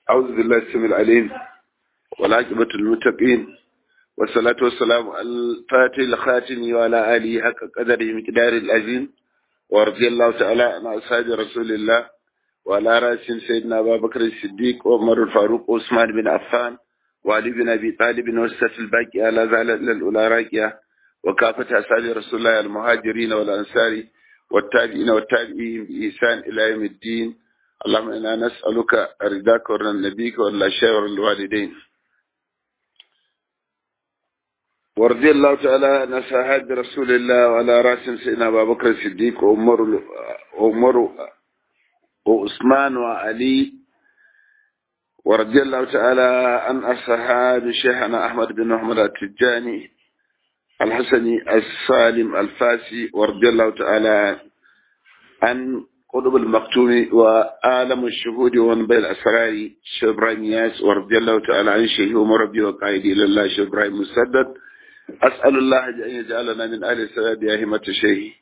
أعوذ بالله السميع العليم والعاقبة للمتقين والصلاة والسلام على الفاتح الخاتم وعلى آله حق قدره مقدار العظيم ورضي الله تعالى عن أصحاب رسول الله وعلى رأسهم سيدنا أبا بكر الصديق وعمر الفاروق وعثمان بن عفان وعلي بن أبي طالب وسط الباقي على زال الأولى راكية وكافة أصحاب رسول الله المهاجرين والأنصار والتابعين والتابعين بإحسان إلى يوم الدين اللهم إنا نسألك رضاك ورضا نبيك ولا شاور الوالدين ورضي الله تعالى عن أصحاب رسول الله وعلى رأسهم سيدنا أبا بكر الصديق وعمر وعمر وعثمان وعلي ورضي الله تعالى عن أصحاب شيخنا أحمد بن محمد التجاني الحسني السالم الفاسي ورضي الله تعالى عن قطب المكتوم وعالم الشهود وانبي الأسرار شيخ إبراهيم ياس ورضي الله تعالى عن شيخ ومربي وقائدي لله شيخ إبراهيم مسدد أسأل الله أن يجعلنا من أهل السداد يا همة شيخ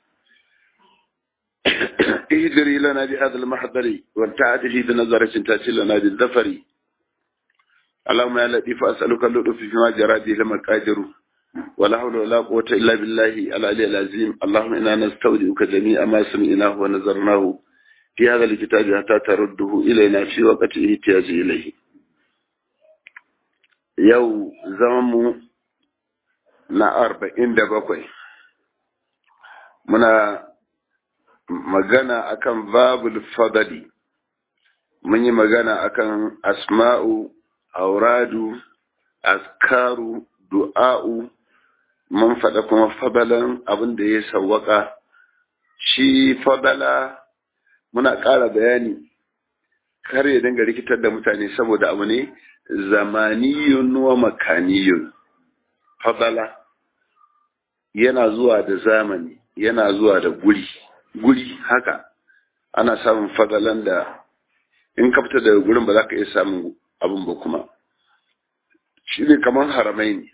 اهدري لنا بهذا المحضر والتعاطف بنظرة تأتي لنا بالظفر اللهم يا لطيف أسألك اللطف فيما جرى به المقادر ولا حول ولا قوة إلا بالله العلي العظيم اللهم إنا نستودعك جميع ما سمعناه ونظرناه في هذا الكتاب حتى ترده إلينا في وقت احتياج إليه يو زمم na arba'in da bakwai muna magana akan babul fadali mun yi magana akan asma'u auradu askaru du'a'u mun faɗa kuma fadalan abin da ya sawwaka shi fadala muna ƙara bayani kar ya dinga rikitar da mutane saboda abu ne zamaniyun wa makaniyun fadala yana zuwa da zamani yana zuwa da guri guri haka ana samun fadalan da in ka fita daga gurin ba za ka iya samun abin ba kuma shi ne kamar haramai ne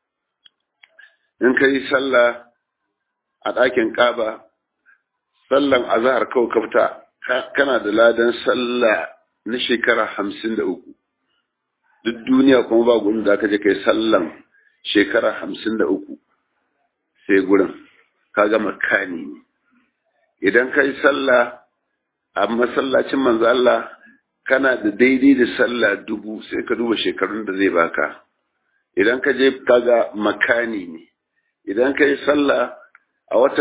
in ka yi sallah a ɗakin ƙaba sallan azahar kawai ka fita kana da ladan sallah na shekara hamsin da uku duk duniya kuma ba gurin da aka je kai sallan shekara hamsin da uku sai gurin ka gama kani ne idan ka yi sallah a masallacin manzo Allah kana da daidai da sallah dubu sai ka duba shekarun da zai baka idan ka je kaga makani ne idan ka yi sallah a wata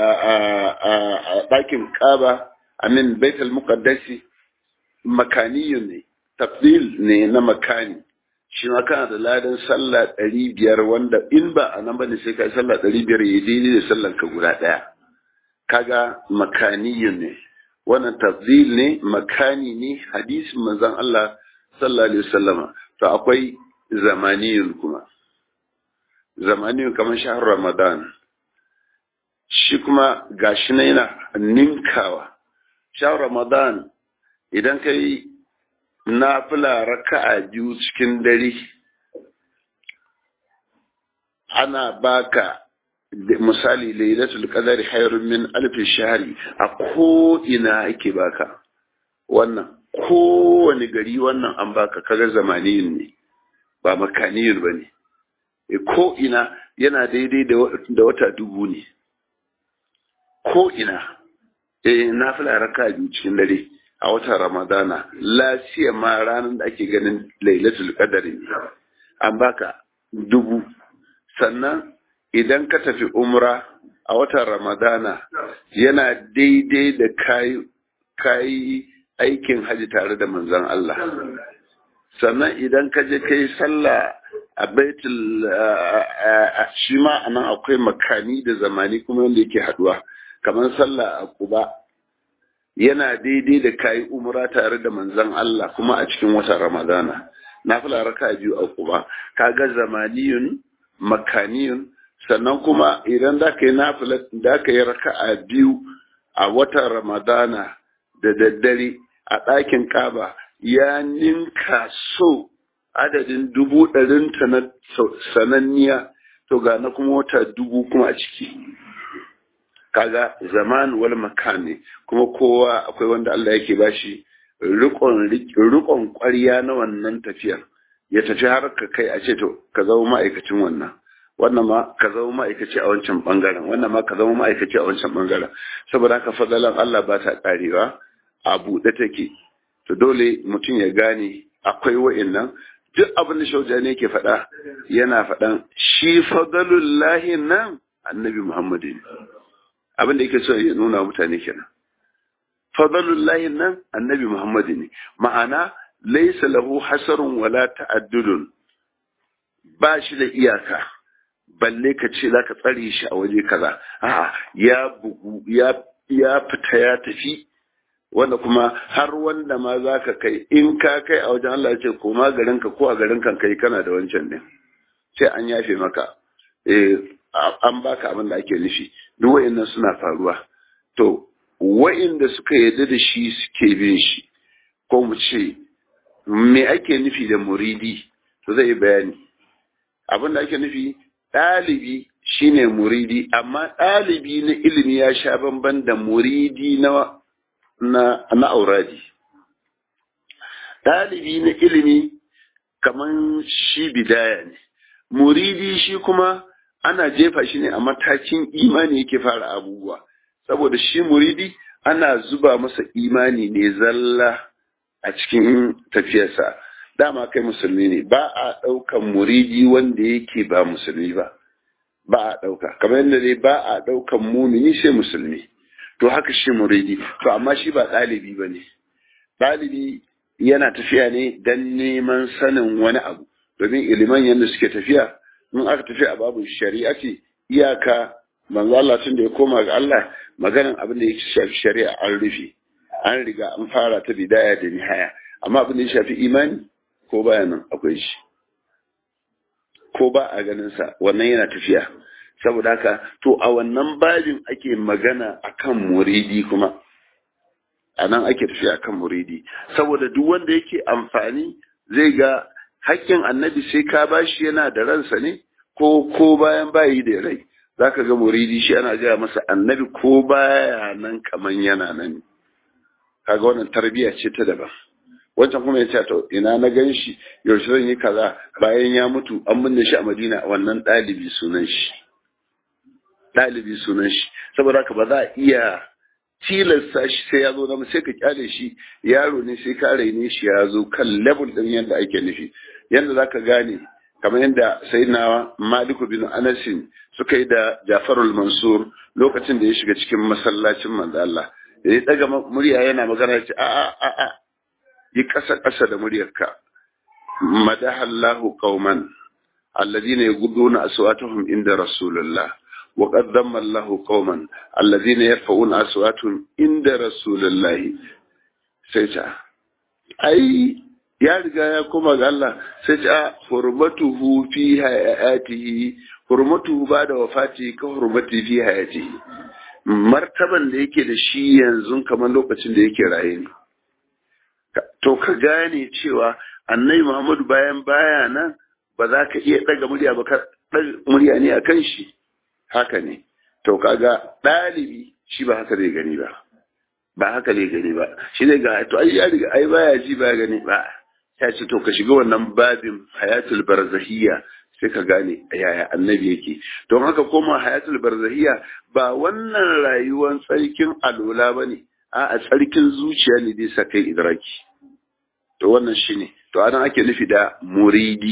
a ɗakin ƙaba amin baitul muqaddasi makaniyun ne tafdil ne na makani shi ma kana da ladan sallah ɗari biyar wanda in ba a nan bane sai ka yi sallah ɗari biyar ya daidai da sallan ka guda ɗaya kaga makaniyun ne wannan tafdil ne makani ne hadisin manzon Allah sallallahu alaihi wasallama to akwai zamaniyun kuma zamaniyun kamar shahar ramadan shi kuma gashi na yana ninkawa shahar ramadan idan ka yi nafila raka'a biyu cikin dare ana baka misali lailatul qadari khairun min alfi shahri a ko ina ake baka wannan kowane gari wannan an baka kaga zamaniyin ne ba makaniyin ba ne ko ina yana daidai da wata dubu ne ko ina eh na fila raka biyu cikin dare a watan ramadana lafiya ma ranar da ake ganin lailatul qadari an baka dubu sannan idan ka tafi umra a watan ramadana yana daidai da kayi aikin haji tare da manzon Allah sannan idan ka je kai sallah a baitul shi ma anan akwai makani da zamani kuma wanda yake haduwa kamar sallah a kuba yana daidai da kayi umra tare da manzon Allah kuma a cikin watan ramadana na fila raka biyu a kuba kaga zamaniyun makaniyun sannan kuma idan da ka yi nafila da ka yi raka'a biyu a watan ramadana da daddare a ɗakin kaba ya ninka so adadin dubu ɗarinta na sananniya to ga na kuma wata dubu kuma a ciki kaga zaman wal makan ne kuma kowa akwai wanda Allah yake bashi rikon rikon ƙwarya na wannan tafiyar ya tafi har ka kai a ce to ka zama ma'aikacin wannan wannan ma ka zama ma'aikaci a wancan bangaren wannan ma ka zama ma'aikaci a wancan bangaren saboda haka fadalan Allah ba ta karewa a buɗe take to dole mutum ya gane akwai wa'annan duk abin da shauja ne ke faɗa yana faɗan shi fadalullahi nan annabi Muhammadu ne abin da yake so ya nuna mutane kenan fadalullahi nan annabi Muhammadu ne ma'ana laisa lahu hasarun wala ta'addudun ba shi da iyaka balle ka ce za ka tsare shi a waje kaza a'a ya bugu ya ya fita ya tafi wanda kuma har wanda ma za ka kai in ka kai a wajen Allah ya ce koma garinka ko a garin kan kai kana da wancan din sai an yafe maka eh an baka abin da ake nufi duk wa'annan suna faruwa to wa'inda suka yarda da shi suke bin shi ko mu ce me ake nufi da muridi to zai bayani abin da ake nufi ɗalibi shine muridi amma ɗalibi na ilimi ya sha bamban da muridi na na, na auradi ɗalibi na ilimi kaman shi bidaya ne muridi shi kuma ana jefa shi ne a matakin imani yake fara abubuwa saboda shi muridi ana zuba masa imani ne zalla a cikin tafiyarsa dama kai musulmi ne ba a ɗaukan muridi wanda yake ba musulmi ba ba a ɗauka kamar yadda dai ba a ɗaukan mumini sai musulmi to haka shi muridi to amma shi ba ɗalibi ba ne ɗalibi yana tafiya ne don neman sanin wani abu domin iliman yadda suke tafiya in aka tafi a babu shari'a ce iyaka manzo Allah tun da ya koma ga Allah maganan abin da ya shafi shari'a an rufe an riga an fara ta bidaya da nihaya amma abin da ya shafi imani ko baya nan akwai shi ko ba a ganin sa wannan yana tafiya saboda haka to a wannan babin ake magana akan muridi kuma a nan ake tafiya akan muridi saboda duk wanda yake amfani zai ga hakkin annabi sai ka bashi yana da ransa ne ko ko bayan bayi da rai zaka ga muridi shi ana gaya masa annabi ko baya nan kaman yana nan kaga wannan tarbiyya ce ta daban wancan kuma ya ce to ina na gan shi yaushe zan yi kaza bayan ya mutu an binne shi a madina wannan ɗalibi sunan shi ɗalibi sunan shi saboda haka ba za a iya tilasta shi sai ya zo na sai ka kyale shi yaro ne sai ka raine shi ya zo kan level din yadda ake nufi yadda za ka gane kamar yadda sai na maliku bin anasin suka yi da jafarul mansur lokacin da ya shiga cikin masallacin manzo Allah da ya daga murya yana magana ya ce a a a a yi kasa kasa da muryarka madahallahu qauman alladhina yaghudduna aswatahum inda rasulullah وقد ذم الله قوما الذين يرفعون أصواتهم عند رسول الله سيتا أي ya riga ya koma ga Allah sai ta hurmatuhu fi hayatihi hurmatuhu ba da wafati ka hurmati fi hayatihi martaban da yake da shi yanzu kamar lokacin da yake raye ne to ka gane cewa annabi Muhammadu bayan baya nan ba za ka iya daga murya ba ka murya ne akan shi haka ne to kaga ɗalibi shi ba haka zai gani ba ba haka zai gani ba shi ne ga to ai ya riga ai baya ji ba gani ba ya ce to ka shiga wannan babin hayatul barzahiyya sai ka gane yaya annabi yake don haka koma hayatul barzahiyya ba wannan rayuwar tsarkin alola ba ne a a tsarkin zuciya ne zai sa kai idraki to wannan shine to anan ake nufi da muridi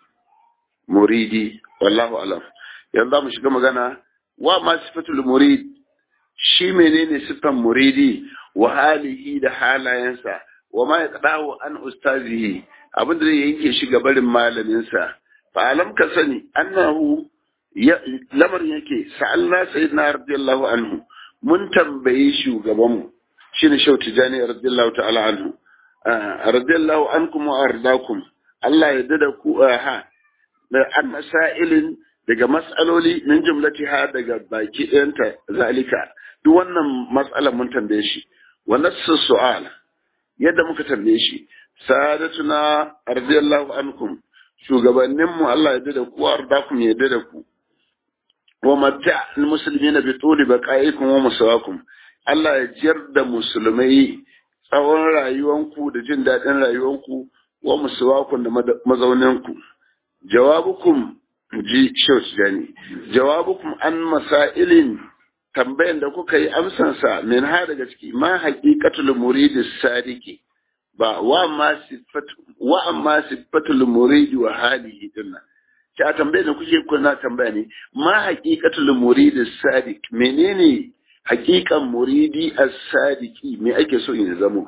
muridi wallahu alam yanzu za mu shiga magana wa ma sifatul murid shi menene sifan muridi wa halihi da halayensa wa ma yaqdahu an ustazihi abin da zai yanke shi ga barin malaminsa fa alam ka sani annahu lamarin yake sa'alna sayyidina radiyallahu anhu mun tambayi shugabanmu shine shau tijani radiyallahu ta'ala anhu radiyallahu ankum wa ardakum Allah ya dada ku ha da an masailin daga mas'aloli min jumlatiha daga baki ɗayanta zalika duk wannan mas'alar mun tambaye shi wa nassu su'al yadda muka tambaye shi sadatuna radiyallahu ankum shugabannin mu Allah ya dada ku ardakum ya dada ku wa matta almuslimina bi tuli baqaikum wa musawakum Allah ya jiyar da musulmai tsawon rayuwanku da jin daɗin rayuwanku wa musuwakun da mazauninku jawabukum ji shauci gani jawabukum an masailin tambayan da kuka yi amsansa min ha daga ciki ma haqiqatul muridi sadiki ba wa amma sifatu wa amma sifatul muridi wa halihi dinnan ta tambaye da kuke kuna tambaya ne ma haqiqatul muridi sadiq menene haqiqan muridi as-sadiki me ake so in zamo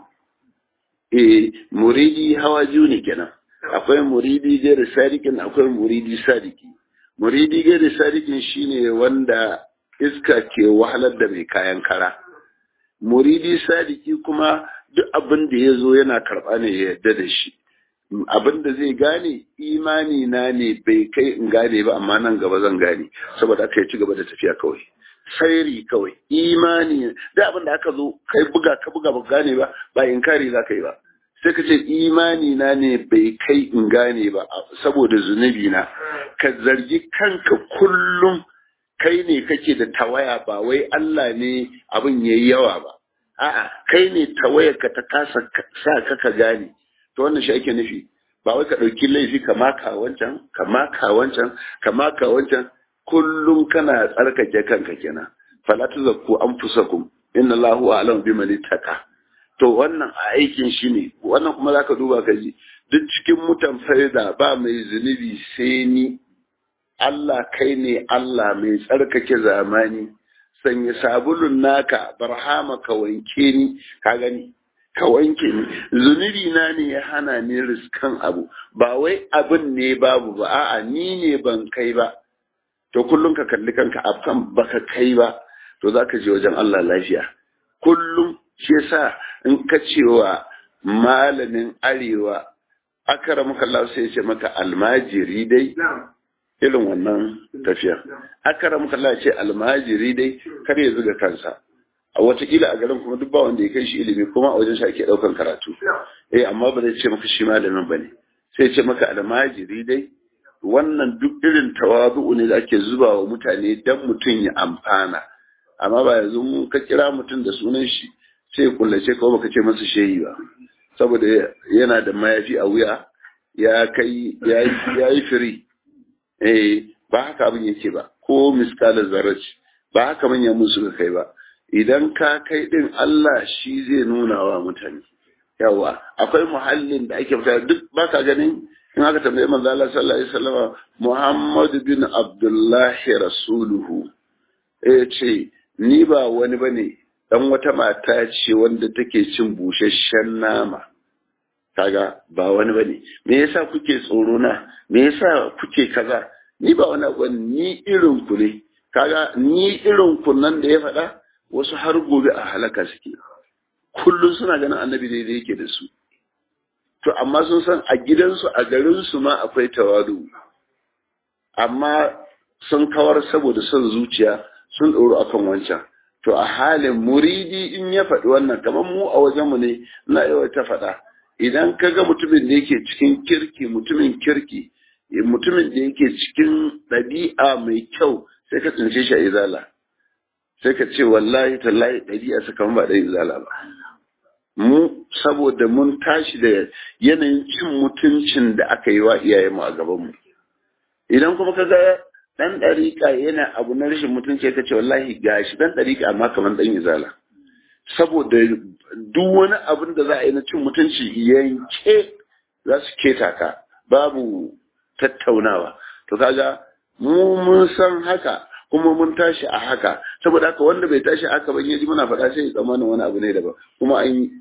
eh muridi hawa biyu ne kenan akwai muridi gairi sadikin akwai muridi sadiki muridi gairi sadikin shine wanda iska ke wahalar da mai kayan kara muridi sadiki kuma duk abin da ya zo yana karɓa ne ya yarda da shi abin da zai gane imani na ne bai kai in gane ba amma nan gaba zan gane saboda aka yi ci gaba da tafiya kawai sairi kawai imani da abin da aka zo kai buga ka buga ba gane ba ba inkari za ka yi ba sai ka ce imani na ne bai kai in gane ba saboda zunubi na ka zargi kanka kullum kai ne kake da tawaya ba wai Allah ne abin yayi yawa ba a'a kai ne tawayarka ta kasa sa ka ka gane to wannan shi ake nufi ba wai ka ɗauki laifi ka maka wancan ka maka wancan ka maka wancan kullum kana tsarkake kanka kenan fala tuzakku anfusakum inna Allahu a'lamu biman ittaqa to wannan a aikin shi ne wannan kuma zaka duba ka ji duk cikin mutan faida ba mai zunubi sai ni Allah kai ne Allah mai tsarkake zamani sanya sabulun naka barhama ka wanke ni ka gani ka wanke ni zunubi na ne ya hana ni riskan abu ba wai abin ne babu ba a'a ni ne ban kai ba to kullum ka kalli kanka akan baka kai ba to zaka je wajen Allah lafiya kullum shi yasa in ka cewa malamin arewa akaramuka Allah sai ya ce maka almajiri dai irin wannan tafiya akaramuka Allah ya ce almajiri dai kar ya zuga kansa a watakila a garin kuma duk ba wanda ya kai shi ilimi kuma a wajen shi ake daukan karatu eh amma ba zai ce maka shi malamin bane sai ya ce maka almajiri dai wannan duk irin tawazu ne da ake zuba wa mutane dan mutum ya amfana amma ba yanzu mun ka kira mutum da sunan shi sai kullace ko baka ce masa shehi ba saboda yana da mayafi a wuya ya kai ya yi firi eh ba haka abin yake ba ko miskala zarraci ba haka manyan mun suka kai ba idan ka kai din Allah shi zai nuna wa mutane yawa akwai muhallin da ake fita duk baka ganin in aka tambaye manzo Allah sallallahu alaihi wasallam Muhammad bin Abdullah rasuluhu eh ce ni ba wani bane dan wata mata ce wanda take cin busasshen nama kaga ba wani bane me yasa kuke tsoro na me yasa kuke kaza ni ba wani abu ni irin ku ne kaga ni irin ku nan da ya faɗa wasu har gobe a halaka suke kullum suna ganin annabi daidai yake da su to amma sun san a gidansu a garinsu ma akwai tawadu amma sun kawar saboda son zuciya sun ɗoro akan wancan to a halin muridi in ya faɗi wannan kamar mu a wajenmu ne na yawa ta faɗa idan ka ga mutumin da yake cikin kirki mutumin kirki mutumin da yake cikin ɗabi'a mai kyau sai ka tsince shi a izala sai ka ce wallahi tallahi ɗabi'a sa kamar ba ɗan izala ba mu saboda mun tashi da yanayin cin mutuncin da aka yi wa iyayenmu a gabanmu idan kuma ka ga dan ɗariƙa yana abu na rashin mutunci ka ce wallahi gashi dan ɗariƙa amma kamar dan izala saboda duk wani abin da za a yi na cin mutunci yanke za su keta ka babu tattaunawa to kaga mu mun san haka kuma mun tashi a haka saboda haka wanda bai tashi haka ban yaji muna faɗa sai ya tsammanin wani abu ne daban kuma an yi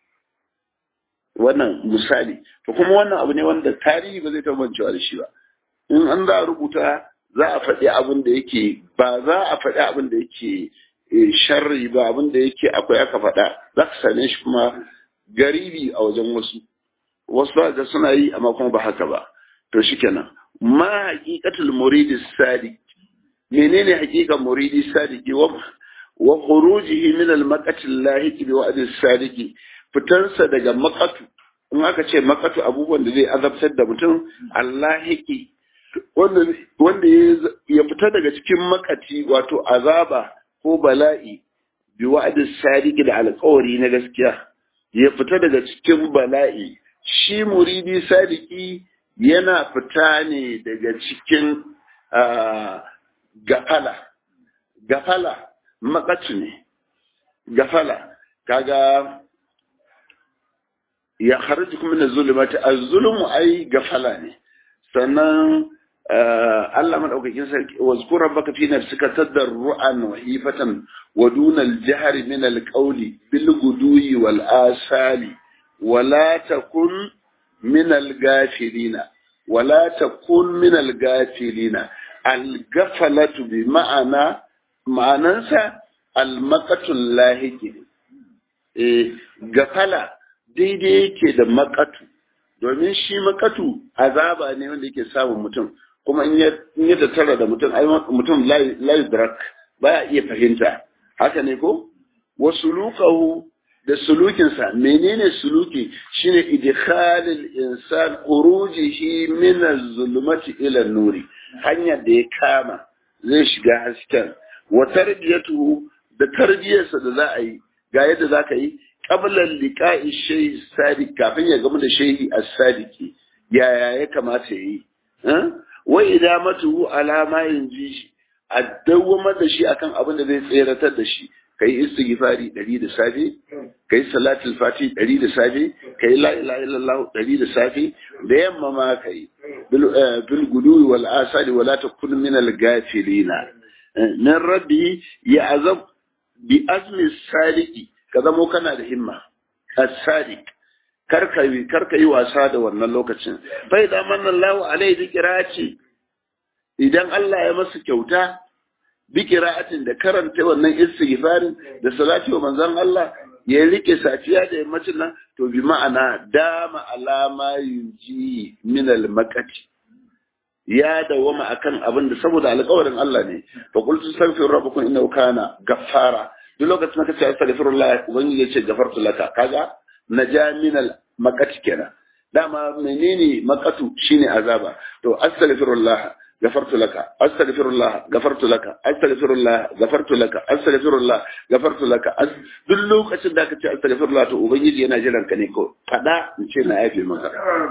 wannan misali to kuma wannan abu ne wanda tarihi ba zai tabbacewa da shi ba in an za a rubuta za a faɗi abin da yake ba za a faɗi abin da yake sharri ba abin da yake akwai aka faɗa za ka same shi kuma garibi a wajen wasu wasu ga suna yi amma kuma ba haka ba to shikenan ma haqiqatul muridi sadiq menene haqiqan muridi sadiqi wa wa khurujihi min al maqati lahiqi bi wa'd sadiqi fitansa daga maqatu in aka ce maqatu abubuwan da zai azabtar da mutum allahiki wanda wanda ya fita daga cikin makati wato azaba ko bala'i bi wa'd sadiqi da alƙawari na gaskiya ya fita daga cikin bala'i shi muridi sadiki yana fita ne daga cikin gafala gafala makatu ne gafala kaga ya kharaju kuma na zulumati az-zulmu ai gafala ne sannan Allah madaukakin sarki wazkur rabbaka fi nafsika tadarruan wa hifatan wa duna al-jahri min al-qawli bil gudui wal asali wa la takun min al-ghafilina wa la takun min al-ghafilina al-ghaflatu bi ma'ana ma'anansa al-maqatul lahiki eh gafala daidai yake da makatu domin shi makatu azaba ne wanda yake samun mutum kuma in ya tattara da mutum ai mutum la yudrak baya iya fahimta haka ne ko wa sulukahu da sulukinsa menene suluki shine idkhalil insan khurujihi min az-zulumati ila nuri hanyar da ya kama zai shiga hasken wa tarbiyatuhu da tarbiyarsa da za a yi ga yadda za ka yi qabla liqa'i shay sadiq kafin ya gamu da shehi as-sadiqi yaya ya kamata yayi wa idamatuhu ala ma yanji a dawwamar da shi akan abin da zai tseratar da shi kai istighfari 100 da safe kai salatul fati 100 da safe kai la ilaha illallah 100 da safe da yamma ma kai bil gudu wal asali wala takun min al gafilina nan rabbi ya azab bi azmi sadiqi ka zamo kana da himma as-sadiq karka yi karka yi wasa da wannan lokacin fa idan manna Allahu alaihi bi qira'ati idan Allah ya masa kyauta bi qira'atin da karanta wannan istighfarin da salati wa manzon Allah ya rike safiya da yammacin nan to bi ma'ana dama alama yunji min al-maqati ya dawama akan abin da saboda alƙawarin Allah ne fa qultu astaghfiru rabbakum innahu kana ghaffara duk lokacin da kace astaghfirullah ubangiji ya ce gafartu laka kaga naja min al maqati kenan dama menene maqatu shine azaba to astaghfirullah gafartu laka astaghfirullah gafartu laka astaghfirullah gafartu laka astaghfirullah gafartu laka duk lokacin da kace astaghfirullah to ubangiji yana jiran ka ne ko fada in ce na yafe maka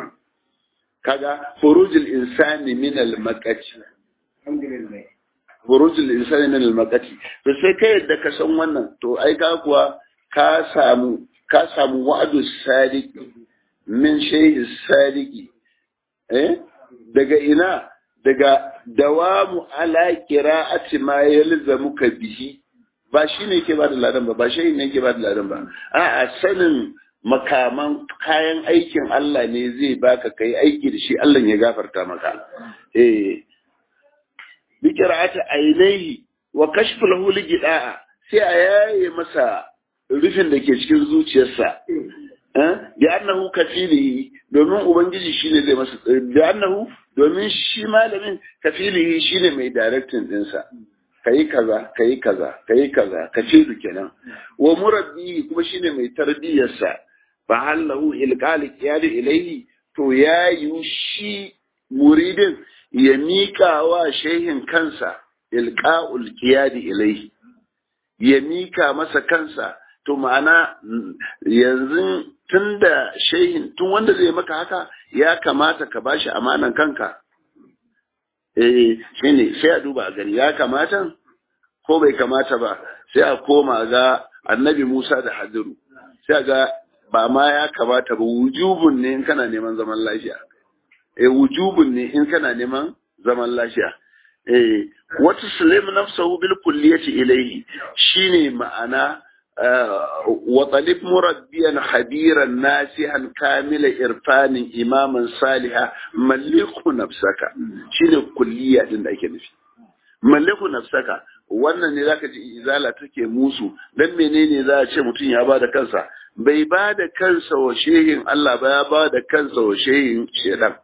kaga furujul insani min al maqati alhamdulillah burujul insani min al-maqati to sai kai yadda ka san wannan to ai ka kuwa ka samu ka samu wa'adu sadiq min shay'i sadiqi eh daga ina daga dawamu ala qira'ati ma yalzamuka bihi ba shine yake ba da ladan ba ba shi ne yake ba da ladan ba a'a sanin makaman kayan aikin Allah ne zai baka kai aiki da shi Allah ya gafarta maka eh bikira'ata ainihi wa kashfu lahu ligida'a sai a yaye masa rufin da ke cikin zuciyarsa bi annahu kafilihi domin ubangiji shine zai masa bi annahu domin shi malamin kafilihi shine mai directing dinsa kayi kaza kayi kaza kayi kaza ka ce du kenan wa murabbi kuma shine mai tarbiyarsa fa hallahu ilqali qiyadi ilayhi to yayi shi muridin ya miƙa wa shehin kansa ilqa'ul qiyadi ilayhi ya mika masa kansa to ma'ana yanzu tunda shehin tun wanda zai maka haka ya kamata ka bashi amanan kanka eh shine sai a duba a gani ya kamata ko bai kamata ba sai a koma ga annabi Musa da Hadiru sai ga ba ma ya kamata ba wujubun ne in kana neman zaman lafiya eh wujubun ne in kana neman zaman lafiya eh wata sulim nafsahu bil kulliyati ilayhi shine ma'ana wa talib murabbiyan khabiran nasihan kamila irfanin imaman saliha malliku nafsaka shine kulliya din da ake nufi malliku nafsaka wannan ne zaka ji izala take musu dan menene za a ce mutum ya ba da kansa bai ba da kansa wa shehin Allah ba ya ba da kansa wa shehin shedan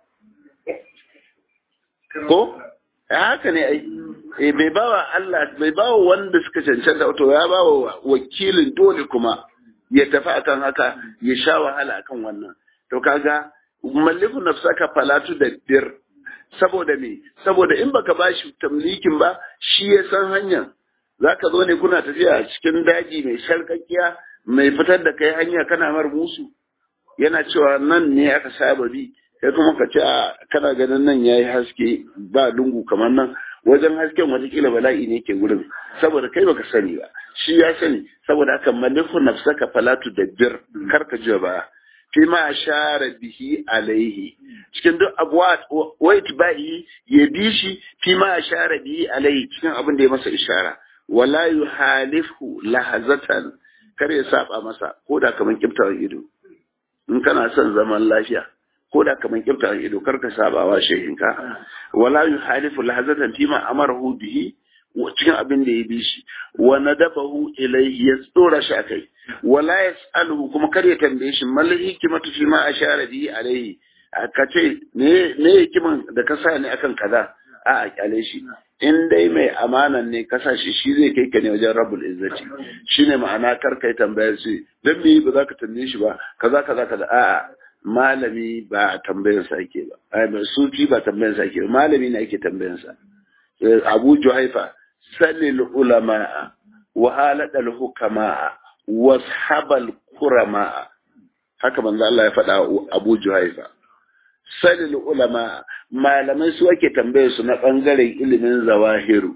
ko haka ne ai eh bai bawa Allah bai bawa wanda suka cancanta to ya bawa wakilin dole kuma ya tafi akan haka ya sha wahala akan wannan to kaga malliku nafsaka falatu da dir saboda me saboda in baka bashi tamlikin ba shi ya san hanyar zaka zo ne kuna tafiya cikin daji mai sharkakkiya mai fitar da kai hanya kana mar musu yana cewa nan ne aka saba bi kai kuma ka ce kana ganin nan yayi haske ba lungu kamar nan wajen hasken watakila bala'i ne ke gurin saboda kai baka sani ba shi ya sani saboda haka malifu nafsaka falatu da bir kar ka ji ba fi ma ashara bihi alaihi cikin duk abuwa wait bai ya bi shi fi ma ashara bihi alaihi cikin abin da ya masa ishara wala yuhalifu lahazatan kar ya saba masa ko da kaman kiftawan ido in kana son zaman lafiya ko da kaman kiftawan ido kar ka saba wa shehinka wala yuhalifu lahazatan fi ma amarahu bihi cikin abin da ya bi shi wa nadabahu ilayhi ya tsora shi akai wala yasaluhu kuma kar ya tambaye shi mal hikmatu fi ma ashara bihi alayhi ka ce me me hikiman da ka sa ni akan kaza a a kyale shi in dai mai amanan ne ka sa shi shi zai kai ka ne wajen rabbul izzati shine ma'ana kar kai tambayar shi dan me ba za ka tambaye shi ba kaza kaza kaza a a malami ba tambayar sa ake ba ai sufi ba tambayar sa ake ba malami ne ake tambayar sa abu juhaifa salil ulama wa haladal hukama washabal kurama haka manzo Allah ya faɗa Abu Juhaifa salil ulama malamai su ake tambaye su na bangaren ilimin zawahiru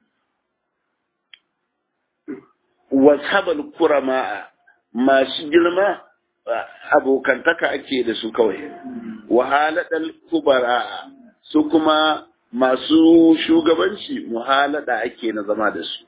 washabal kurama masu girma abokantaka ake da su kawai wahaladal kubara su kuma masu shugabanci muhalada ake na zama da su.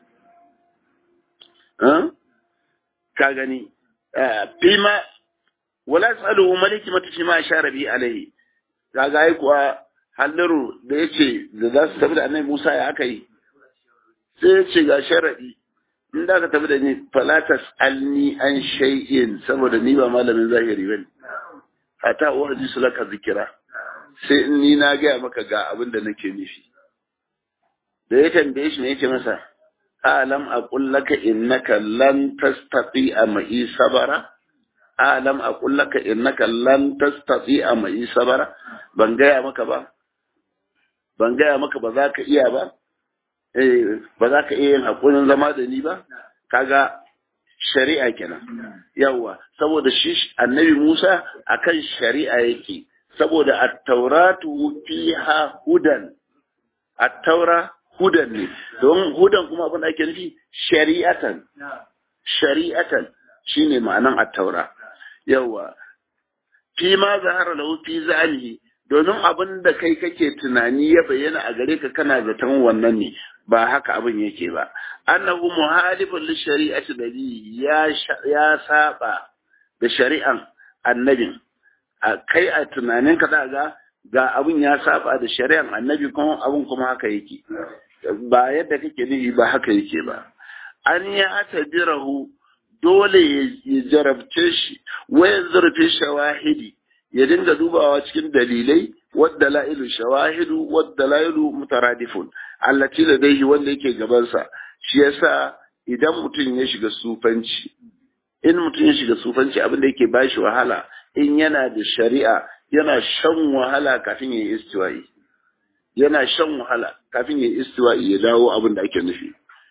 Ka gani, fima, wala tsaluhu maliki mata shi ma share bi alaihi, ka ga kuwa halliru da ya ce da za su tafi da annabi Musa ya aka yi, sai ya ce ga sharaɗi, in da ka tafi da ni falatas alni an shay'in saboda ni ba malamin zahiri ba ne, hata wa hadisu laka zikira. sai in ni na gaya maka ga abin da nake nufi da ya tambaye shi ne yake masa alam aqul laka innaka lan tastati ma'i sabara alam aqul laka innaka lan tastati ma'i sabara ban gaya maka ba ban gaya maka ba za ka iya ba eh ba za ka iya yin hakurin zama da ni ba kaga shari'a kenan yawa saboda shi annabi Musa akan shari'a yake saboda attauratu fiha hudan attaura hudan ne don hudan kuma abin da ake nufi shari'atan shari'atan shine ma'anan attaura yawa fi ma zahara lahu fi zalihi domin abin da kai kake tunani ya bayyana a gare ka kana zaton wannan ne ba haka abin yake ba annahu muhalifun li shari'ati nabi ya ya saba da shari'an annabin a kai a tunanin ka ga ga abin ya saba da shari'an annabi kuma abin kuma haka yake ba yadda kake nufi ba haka yake ba an ya tabirahu dole ya jarabce shi waya zurfi shawahidi ya dinga dubawa cikin dalilai wadda la'ilu shawahidu wadda la'ilu mutaradifun allati ladaihi wanda yake gabansa shi yasa idan mutum ya shiga sufanci in mutum ya shiga sufanci abin da yake bashi wahala in yana da shari'a yana shan wahala kafin ya yi istiwa'i yana shan wahala kafin ya yi istiwa'i ya dawo abin da ake nufi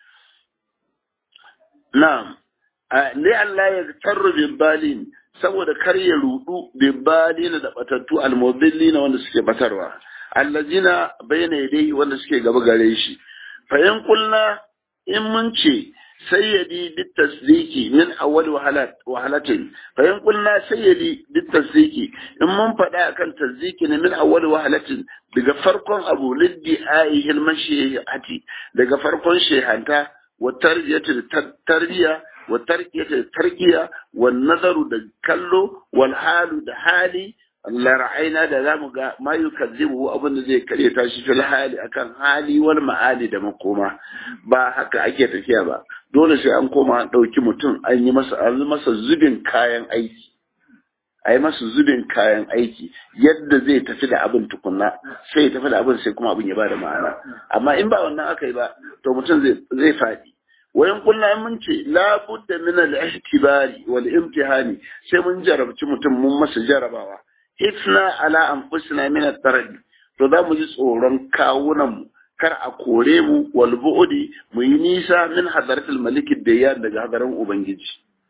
na'am li Allah ya tarru bin balin saboda kar ya rudu bin balin da batattu almubillina wanda suke batarwa allazina bayyana yadai wanda suke gaba gare shi fa in kulna in mun ce سيدي بالتصديق من أول وهلات وهلتين فإن قلنا سيدي بالتصديق إن من فدا كان تصديق من أول وهلتين daga farkon abu liddi aihi mashihati daga farkon shehanta wa tarbiyatu tarbiya wa tarkiyatu tarkiya wa nazaru da kallo wal halu da hali Allah ra'ayna da zamu ga ma yukazzibu abin da zai kare ta shi fil hali akan hali wal ma'ali da makoma ba haka ake tafiya ba dole sai an koma an ɗauki mutum an yi masa an masa zubin kayan aiki a yi masa zubin kayan aiki yadda zai tafi da abin tukunna sai ya tafi da abin sai kuma abin ya bada ma'ana amma in ba wannan aka yi ba to mutum zai faɗi wayan kullum mun ce la budda min al-ihtibari wal imtihani sai mun jarabci mutum mun masa jarabawa ifna ala anfusina min at-tarad to za mu ji tsoron kawunan mu kar a kore mu wal bu'di mu yi nisa min hadaratul malik dayyan daga hadarin ubangiji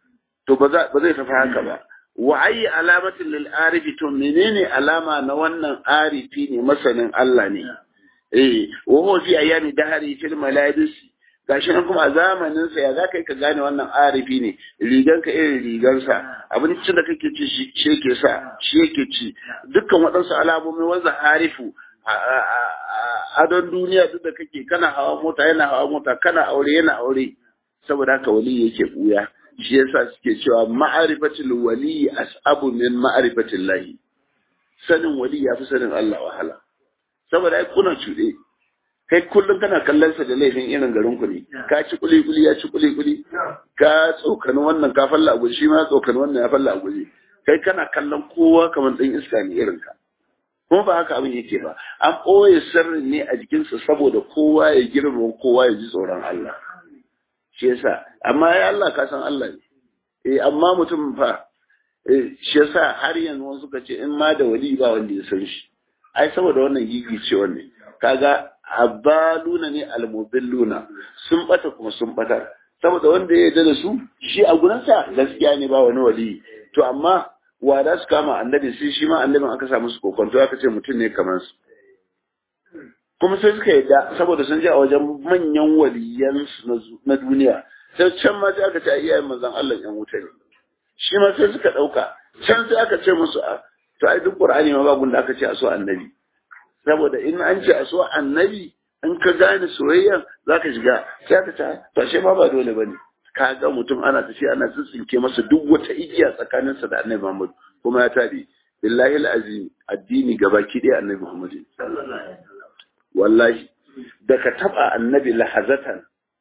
to ba zai tafi haka ba wa ayi alamatin lil arifi to menene alama na wannan arifi ne masanin Allah ne eh wa huwa fi ayami dahari fil malabis gashi nan kuma a zamanin sa ya zaka ka gane wannan arifi ne rigan ka irin rigan sa abincin da kake ci shi yake sa shi yake ci dukkan waɗansu alamomi wanda harifu adon duniya duk da kake kana hawa mota yana hawa mota kana aure yana aure saboda haka wali yake buya shi yasa suke cewa ma'arifatul wali as'abu min ma'arifatil lahi sanin wali yafi sanin Allah wahala saboda ai kuna cuɗe kai kullum kana kallon sa da laifin irin garin ku ne ka ci kuli kuli ya ci kuli kuli ka tsokani wannan ka falla a guji shi ma tsokani wannan ya falla a guji kai kana kallon kowa kamar dan iska ne irin ka kuma ba haka abin yake ba an ɓoye sirrin ne a jikinsa saboda kowa ya girma kowa ya ji tsoron Allah shi yasa amma ya Allah ka san Allah ne eh amma mutum fa eh shi yasa har yanzu wasu suka ce in ma da wali ba wanda ya san shi ai saboda wannan gigi ce wannan kaga abaluna ne almubilluna sun bata kuma sun batar saboda wanda ya yarda da su shi a gurinsa gaskiya ne ba wani wali to amma wa da su kama annabi sai shi ma annabin aka samu su kokonto aka ce mutum ne kamar su kuma sai suka yadda saboda sun ji a wajen manyan waliyan na duniya sai can ma sai aka ce a iyayen manzon Allah yan wuta ne shi ma sai suka dauka can sai aka ce musu a to ai duk qur'ani ma babu da aka ce a so annabi saboda in an ce a so annabi in ka gane soyayya zaka shiga sai aka ce to shi ma ba dole bane ka ga mutum ana tafiya ana tsitsinke masa duk wata igiya tsakaninsa da annabi Muhammad kuma ya tabi billahi alazim addini gabaki ɗaya annabi Muhammad wallahi da ka taba annabi lahazatan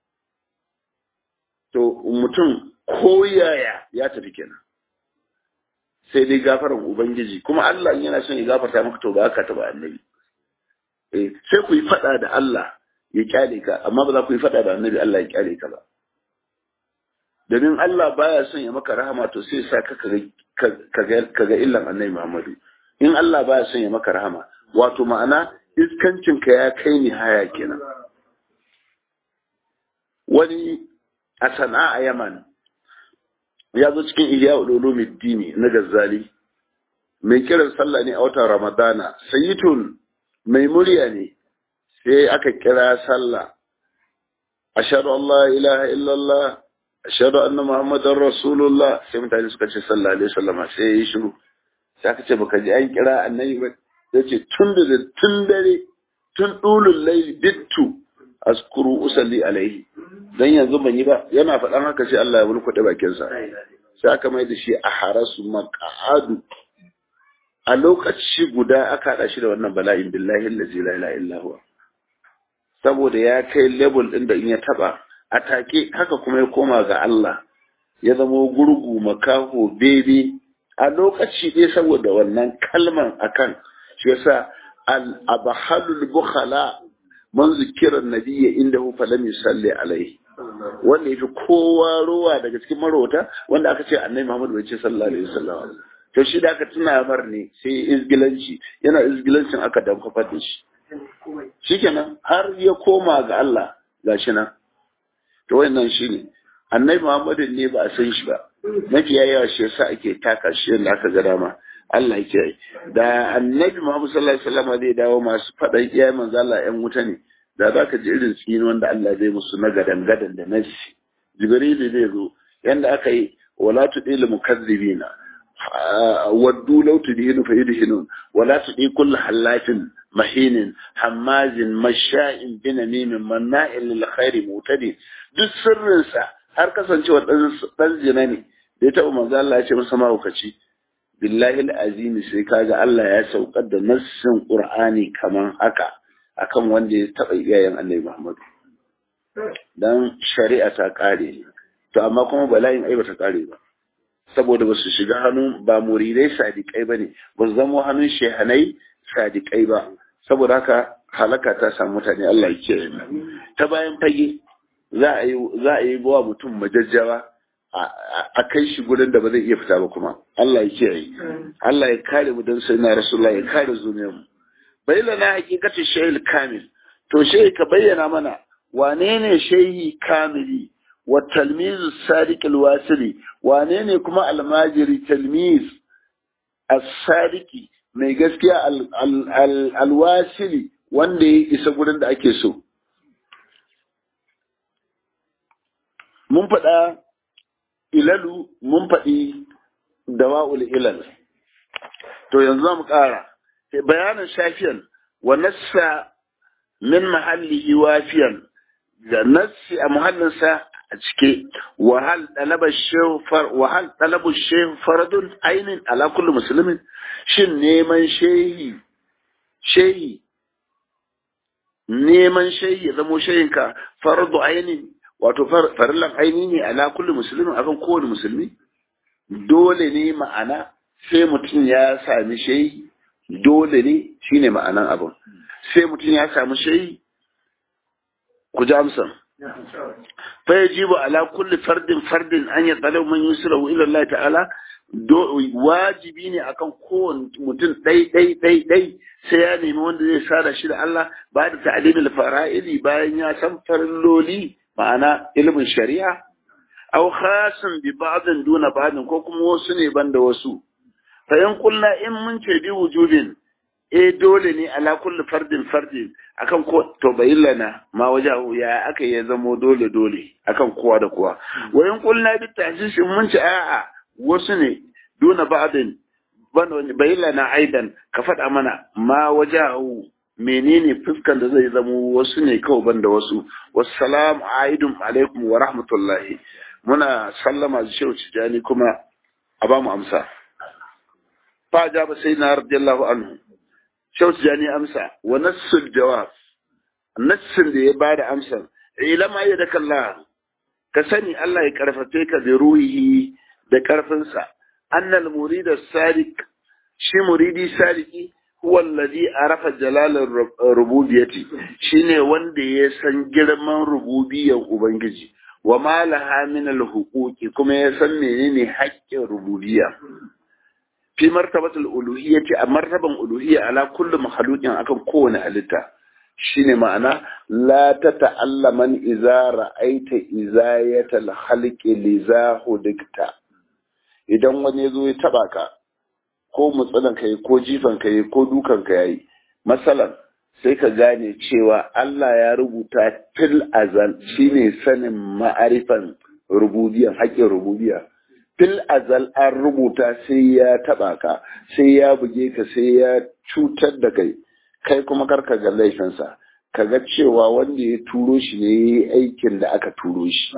to mutum ko yaya ya tafi kenan sai dai gafaran ubangiji kuma Allah yana son ya gafarta maka to ba ka taba annabi eh sai ku yi fada da Allah ya kyale ka amma ba za ku yi fada da annabi Allah ya kyale ka ba domin Allah baya son ya maka rahama to sai sa ka kaga illan annabi Muhammadu in Allah baya son ya maka rahama wato ma'ana iskancin ka ya kai ni haya kenan wani a sana'a Yaman ya zo cikin Ihya Ulumuddin na Gazzali mai kiran sallah ne a watan Ramadana sayyitun mai murya ne sai aka kira sallah ashhadu an la ilaha illallah ashhadu anna muhammadar rasulullah sai mutane suka ce sallallahu alaihi wasallam sai yi shiru sai aka ce baka ji an kira annabi ba yace tun da tun dare tun dulul layl bittu askuru usalli alaihi dan yanzu ban yi ba yana faɗan haka sai Allah ya bulkuɗe bakin sa sai aka mai da shi a harasu maq'adu a lokaci guda aka haɗa shi da wannan bala'in billahi allazi la ilaha illa huwa saboda ya kai level ɗin da in ya taba a take haka kuma ya koma ga Allah ya zama gurgu makaho bebe a lokaci ɗaya saboda wannan kalman akan shi yasa al-abhalul bukhala man zikira nabiyya indahu falam yusalli alaihi wanda yafi kowa ruwa daga cikin marota wanda aka ce annabi Muhammad bai ce sallallahu alaihi wasallam to shi da aka tuna mar ne sai izgilanci yana izgilancin aka damfafar da shi shikenan har ya koma ga Allah gashi nan to wannan shine annabi Muhammadu ne ba a san shi ba mafiya yawa shi yasa ake taka shi yadda aka ga dama Allah ya kiyaye da annabi Muhammad sallallahu alaihi wasallam zai dawo masu faɗan iyaye manzo Allah ƴan wuta ne da zaka ji irin tsini wanda Allah zai musu na gadan gadan da nasi Jibril zai zo yanda aka yi wala tudil mukazzibina waddu law tudhinu fayudhinun wala tudi kullu halatin mahinin hammazin masha'in binamimin manna'il lil khairi mutadi duk sirrinsa har kasancewa dan zina ne da ya taɓa manzo Allah ya ce masa mahaukaci billahi azimi sai kaga Allah ya saukar da nassin Qur'ani kaman haka akan wanda ya taɓa iyayen Annabi Muhammad dan shari'a ta kare to amma kuma bala'in ai bata kare ba saboda ba su shiga hannun ba muridai sadiƙai ba ne ba su zama hannun shehanai sadiƙai ba saboda haka halaka ta samu mutane Allah ya kiyaye ta bayan fage za a yi za a yi bawa mutum majajjawa a kai shi gurin da ba zai iya fita ba kuma Allah ya kiyaye Allah ya kare mu dan sai na Rasulullah ya kare zuniyar mu bayyana hakikati shayil kamil to shehi ka bayyana mana wane ne shehi kamili wa talmizu sadiq alwasili wane ne kuma almajiri talmiz as-sadiki mai gaskiya alwasili wanda ya isa gurin da ake so mun faɗa ilalu mun faɗi dawa'ul ilal to yanzu za mu ƙara bayanin shafiyan wa nassa min mahallihi wafiyan da nassi a muhallinsa a cike wahal talaba shehu faradun ainin ala kulli musulmin shin neman shehi shehi neman shehi ya zamo shehinka faradu ainin wato farillan aini ne ala kulli musulmin akan kowane musulmi dole ne ma'ana sai mutum ya sami shehi dole ne shine ma'anan abin sai mutum ya sami shehi ku ji amsan fa yajibu ala kulli fardin fardin an ya talabu man yusrahu ila Allah ta'ala wajibi ne akan kowane mutum ɗai ɗai ɗai ɗai sai ya nemi wanda zai sada shi da Allah ba da ta'limil fara'ili bayan ya san farilloli ma'ana ilimin shari'a aw khasun bi ba'din duna ba'din ko kuma wasu ne banda wasu fa in kulna in mun ce bi wujubin eh dole ne ala kulli fardin fardin akan ko to bayyana ma wajahu ya aka ya zamo dole dole akan kowa da kowa wa in kulna bi ta'sis mun ce a'a wasu ne duna ba'din bayyana aidan ka faɗa mana ma wajahu menene fuskan da zai zamo wasu ne kawai banda wasu wassalamu aidum alaikum wa rahmatullahi muna sallama da shehu tijani kuma a ba mu amsa fa ja ba sai na radiyallahu anhu shehu tijani amsa wa nassul jawab nassin da ya bada amsar ilama ya da kalla ka sani Allah ya karfafe ka da ruhihi da karfinsa annal murida sadiq shi muridi sadiki huwa alladhi arafa jalalar rububiyyati shine wanda ya san girman rububiyyar ubangiji wa ma laha min alhuquqi kuma ya san menene haƙƙin rububiyya fi martabatul uluhiyyati a martaban uluhiyya ala kulli makhluqin akan kowane halitta shine ma'ana la tata'allaman idza ra'aita izayatal khalqi lizahu dikta idan wani yazo ya taba ka ko mutsunan ka yi ko jifan ka yi ko dukan ka yayi masalan sai ka gane cewa Allah ya rubuta fil azal shine sanin ma'arifan rububiyya haƙƙin rububiyya fil azal an rubuta sai ya taba ka sai ya buge ka sai ya cutar da kai kai kuma karka ga laifinsa ka ga cewa wanda ya turo shi ne ya yi aikin da aka turo shi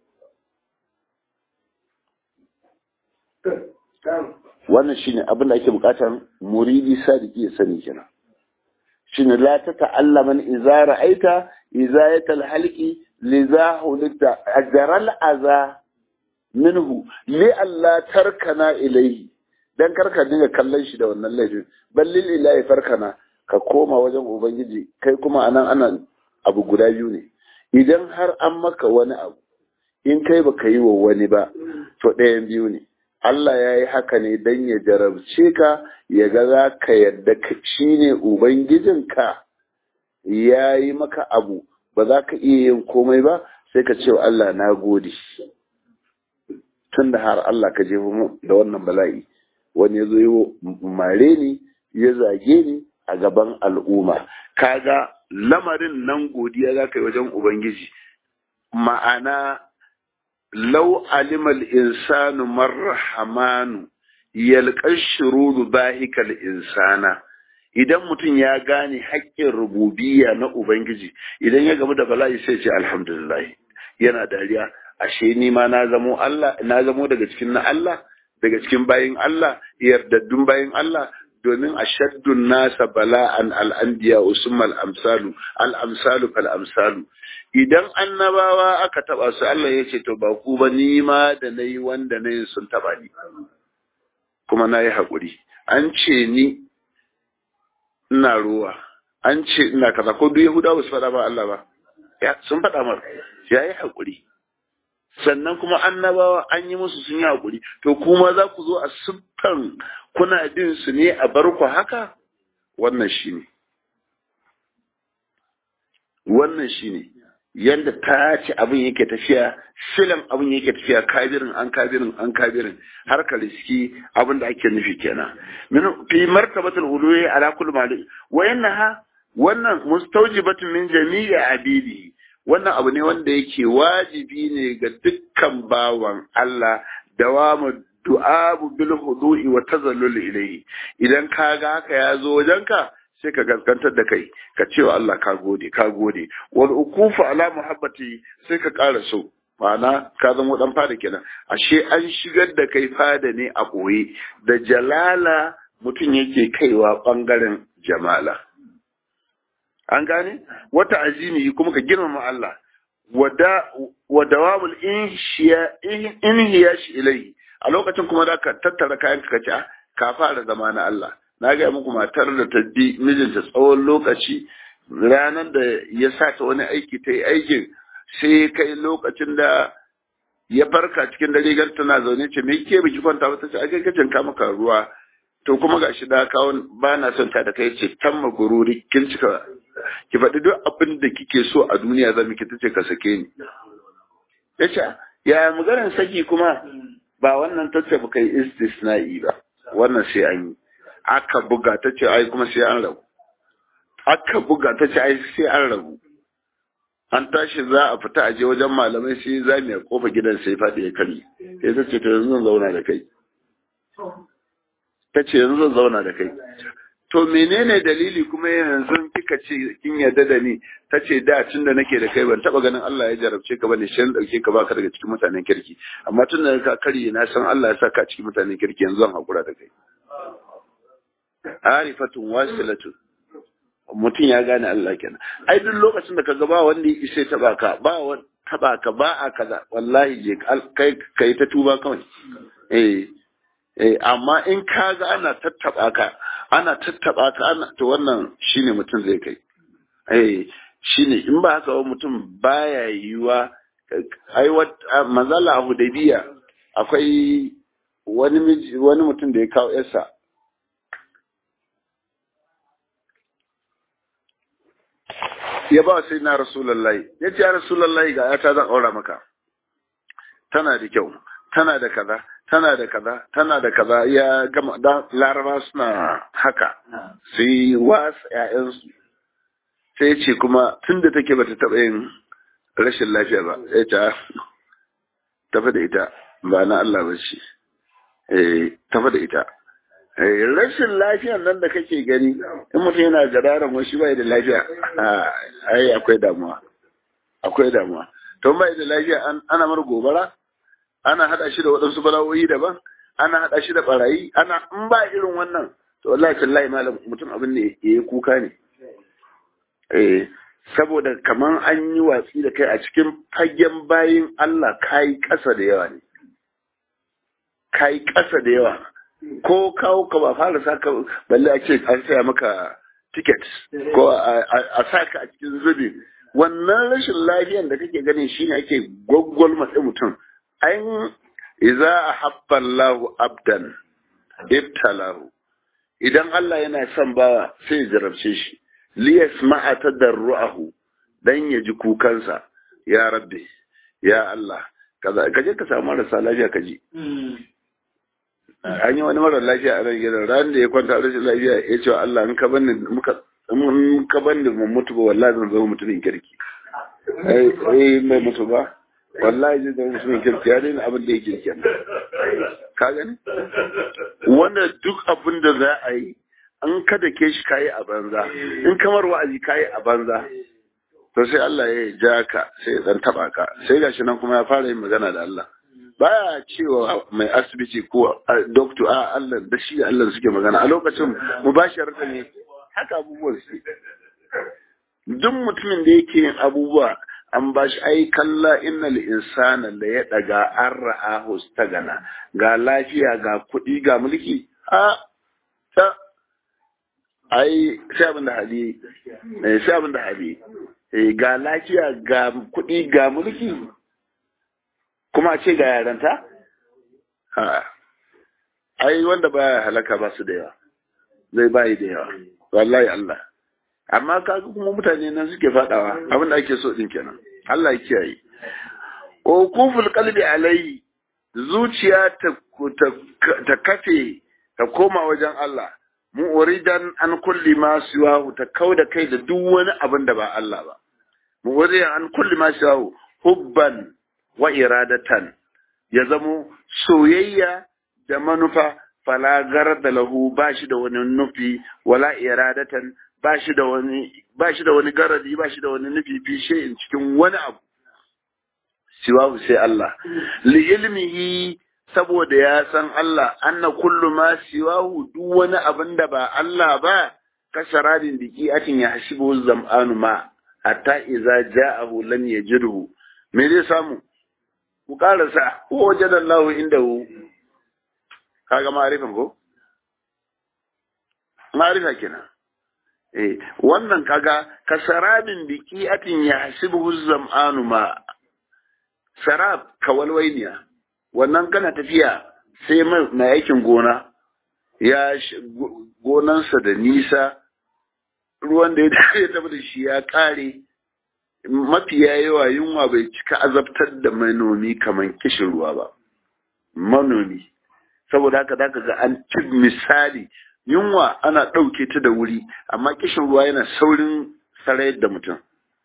wannan shine abin da ake bukatar muridi sadiki ya sani kenan shine la ta ta'allaman idza ra'aita izayatal halqi liza hulita ajral aza minhu li alla tarkana ilayhi dan karka dinga kallon shi da wannan laifin ballil ilahi farkana ka koma wajen ubangiji kai kuma anan ana abu guda biyu ne idan har an maka wani abu in kai baka yi wa wani ba to ɗayan biyu ne Allah ya yi haka ne don ya jarabce ka ya ga za ka yadda shi ne Ubangijinka ya yi maka abu ba za ka iya yin komai ba sai ka ce wa Allah na gode. Tun da har Allah ka jefa mu da wannan bala'i wani ya zo yi mare ni ya zage ni a gaban al'umma. Kaga lamarin nan godiya za ka yi wajen Ubangiji. Ma'ana لو علم الإنسان ما الرحمن يلقى الشرور باهك الإنسان idan mutum ya gane haƙƙin rububiyya na Ubangiji idan ya gamu da bala'i sai ce alhamdulillah yana dariya ashe ni ma na zamo Allah na zamo daga cikin na Allah daga cikin bayin Allah yardaddun bayin Allah domin ashaddun nasa bala'an al'anbiya usummal amsalu al-amsalu fal amsalu idan annabawa aka taba su Allah ya ce to ba ku ba ni ma da nayi wanda nayi sun taba ni kuma nayi hakuri an ce ni ina ruwa an ce ina kaza ko duk Yahudawa su faɗa ba Allah ba ya sun faɗa mar ya yi hakuri sannan kuma annabawa an yi musu sun yi hakuri to kuma za ku zo a siffan kuna bin su ne a bar ku haka wannan shine wannan shine yadda ta ce abin yake tafiya silan abin yake tafiya kabirin an kabirin an kabirin har ka riski abin da ake nufi kenan min fi martabatul uluwi ala kulli malik wa yannaha wannan mustawjibatun min jami'i abidi wannan abu ne wanda yake wajibi ne ga dukkan bawan Allah dawamu du'abu bil hudu'i wa tazallul ilayhi idan ka ga haka ya zo wajenka sai ka gaskantar da kai ka ce wa Allah ka gode ka gode wal ukufu ala muhabbati sai ka ƙara so ma'ana ka zama dan fada kenan ashe an shigar da kai fada ne a boye da jalala mutum yake kaiwa bangaren jamala an gane wata azimi kuma ka girmama Allah wa dawamul inhiyashi ilai a lokacin kuma da ka tattara kayan ka ce ka fara zama na Allah na gaya muku matar da ta bi mijinta tsawon lokaci ranar da ya sa ta wani aiki ta yi aikin sai kai lokacin da ya farka cikin dare gar tana zaune ce me ke biki kwanta ba ta ce ake kacin ka maka ruwa to kuma gashi da kawo ba na son ta da kai ce tamma gururi kin cika ki faɗi duk abin da kike so a duniya zan miki tace ka sake ni yace ya maganar saki kuma ba wannan tace ba kai istisna'i ba wannan sai an yi aka buga ta ce ai kuma sai an rabu aka buga ta ce ai sai an rabu an tashi za a fita aje wajen malamai sai za mu ya kofa gidan sai faɗi ya kari sai ta ce to yanzu zan zauna da kai ta ce yanzu zan zauna da kai to menene dalili kuma yanzu kika ce kin yarda da ni ta ce da tun da nake da kai ban taba ganin Allah ya jarabce ka bane shi dauke ka baka daga cikin mutanen kirki amma tun da ka karye na san Allah ya saka cikin mutanen kirki yanzu zan hakura da kai arifatun wasilatun mutum ya gane Allah kenan ai duk lokacin da ka ga ba wanda ya isa taba ka ba wani taba ka ba a kaza wallahi je kai kai ta tuba kawai eh eh amma in ka ga ana tattaba ka ana tattaba ka ana to wannan shine mutum zai kai eh shine in ba haka mutum baya yiwa ai wat manzala hudaybiya akwai wani wani mutum da ya kawo yarsa ya ba sai na rasulullahi ya ce ya rasulullahi ga yata zan aura maka tana da kyau tana da kaza tana da kaza tana da kaza ya gama da laraba suna haka sai wasu ƴaƴansu sai ce kuma tun da take bata taɓa yin rashin lafiya ba ya ce tafi da ita ba na Allah ba ce tafi da ita rashin lafiyan nan da kake gani in mutum yana gadaran wasu bai da lafiya ai akwai damuwa akwai damuwa to bai da lafiya ana mar gobara ana hada shi da waɗansu bala'o'i daban ana hada shi da barayi ana in ba irin wannan to wallahi tallahi malam mutum abin ne yayi kuka ne eh saboda kaman an yi watsi da kai a cikin fagen bayin Allah kai kasa da yawa ne kai kasa da yawa ko kawo ka ba fara saka balle a ce an saya maka ticket ko a saka a cikin zubi wannan rashin lafiyan da kake ganin shine ake gwaggwal matsi mutum an iza ahabba Allahu abdan ibtalahu idan Allah yana son bawa sai ya jarabce shi liyasma'a tadarruahu dan ya ji kukansa ya rabbi ya Allah kaza kaje ka samu marasa lafiya kaji an yi wani mara lafiya a nan gidan ran da ya kwanta rashin lafiya ya ce wa Allah in ka bani muka in ka bani mu mutu ba wallahi zan zama mutumin kirki eh mai mutu ba wallahi zai zama mutumin kirki ya daina abin da yake kenan ka gani wanda duk abin da za a yi an kada ke shi kayi a banza in kamar wa'azi kayi a banza to sai Allah ya ja ka sai ya dan taba ka sai gashi nan kuma ya fara yin magana da Allah baya cewa mai asibiti ko doctor a Allah da shi Allah suke magana a lokacin mubasharata ne haka abubuwan su duk mutumin da yake yin abubuwa an ba shi ai kalla innal insana la ya daga an ra'ahu stagana ga lafiya ga kuɗi ga mulki a ta ai sai abin da hali sai abin da hali ga lafiya ga kuɗi ga mulki kuma ce ga yaranta? Ha, ai wanda baya halaka ba su da yawa, zai bayi da yawa, wallahi Allah. Amma kaga kuma mutane nan suke fadawa abin da ake so din kenan. Allah ya kiyaye ukuful qalbi alayhi zuciya ta ta kafe ta koma wajen Allah mu'ridan an kulli ma siwahu ta kauda kai da duk wani abin da ba Allah ba mu'ridan an kulli ma siwahu hubban wa iradatan ya zamo soyayya da manufa falagar da lahu ba shi da wani nufi wala iradatan ba shi da wani ba shi da wani garadi ba shi da wani nufi fi shay'in cikin wani abu siwahu sai Allah li ilmihi saboda ya san Allah anna kullu ma siwahu duk wani abin da ba Allah ba kasharadin diki atin ya hasibu zam'anu ma hatta idza ja'ahu lam yajidhu me zai samu ku karasa ko wajadallahu indahu kaga ma'arifin ko ma'arifa kenan eh wannan kaga kasarabin biki atin ya hasibu zam'anu ma sarab kawalwainiya wannan kana tafiya sai mai aikin gona ya gonansa da nisa ruwan da ya tafi da shi ya kare mafiya yawa yunwa bai cika azabtar da manomi kamar kishin ruwa ba manomi saboda haka zaka ga an ci misali yunwa ana ɗauke ta da wuri amma kishin ruwa yana saurin sarayar da mutum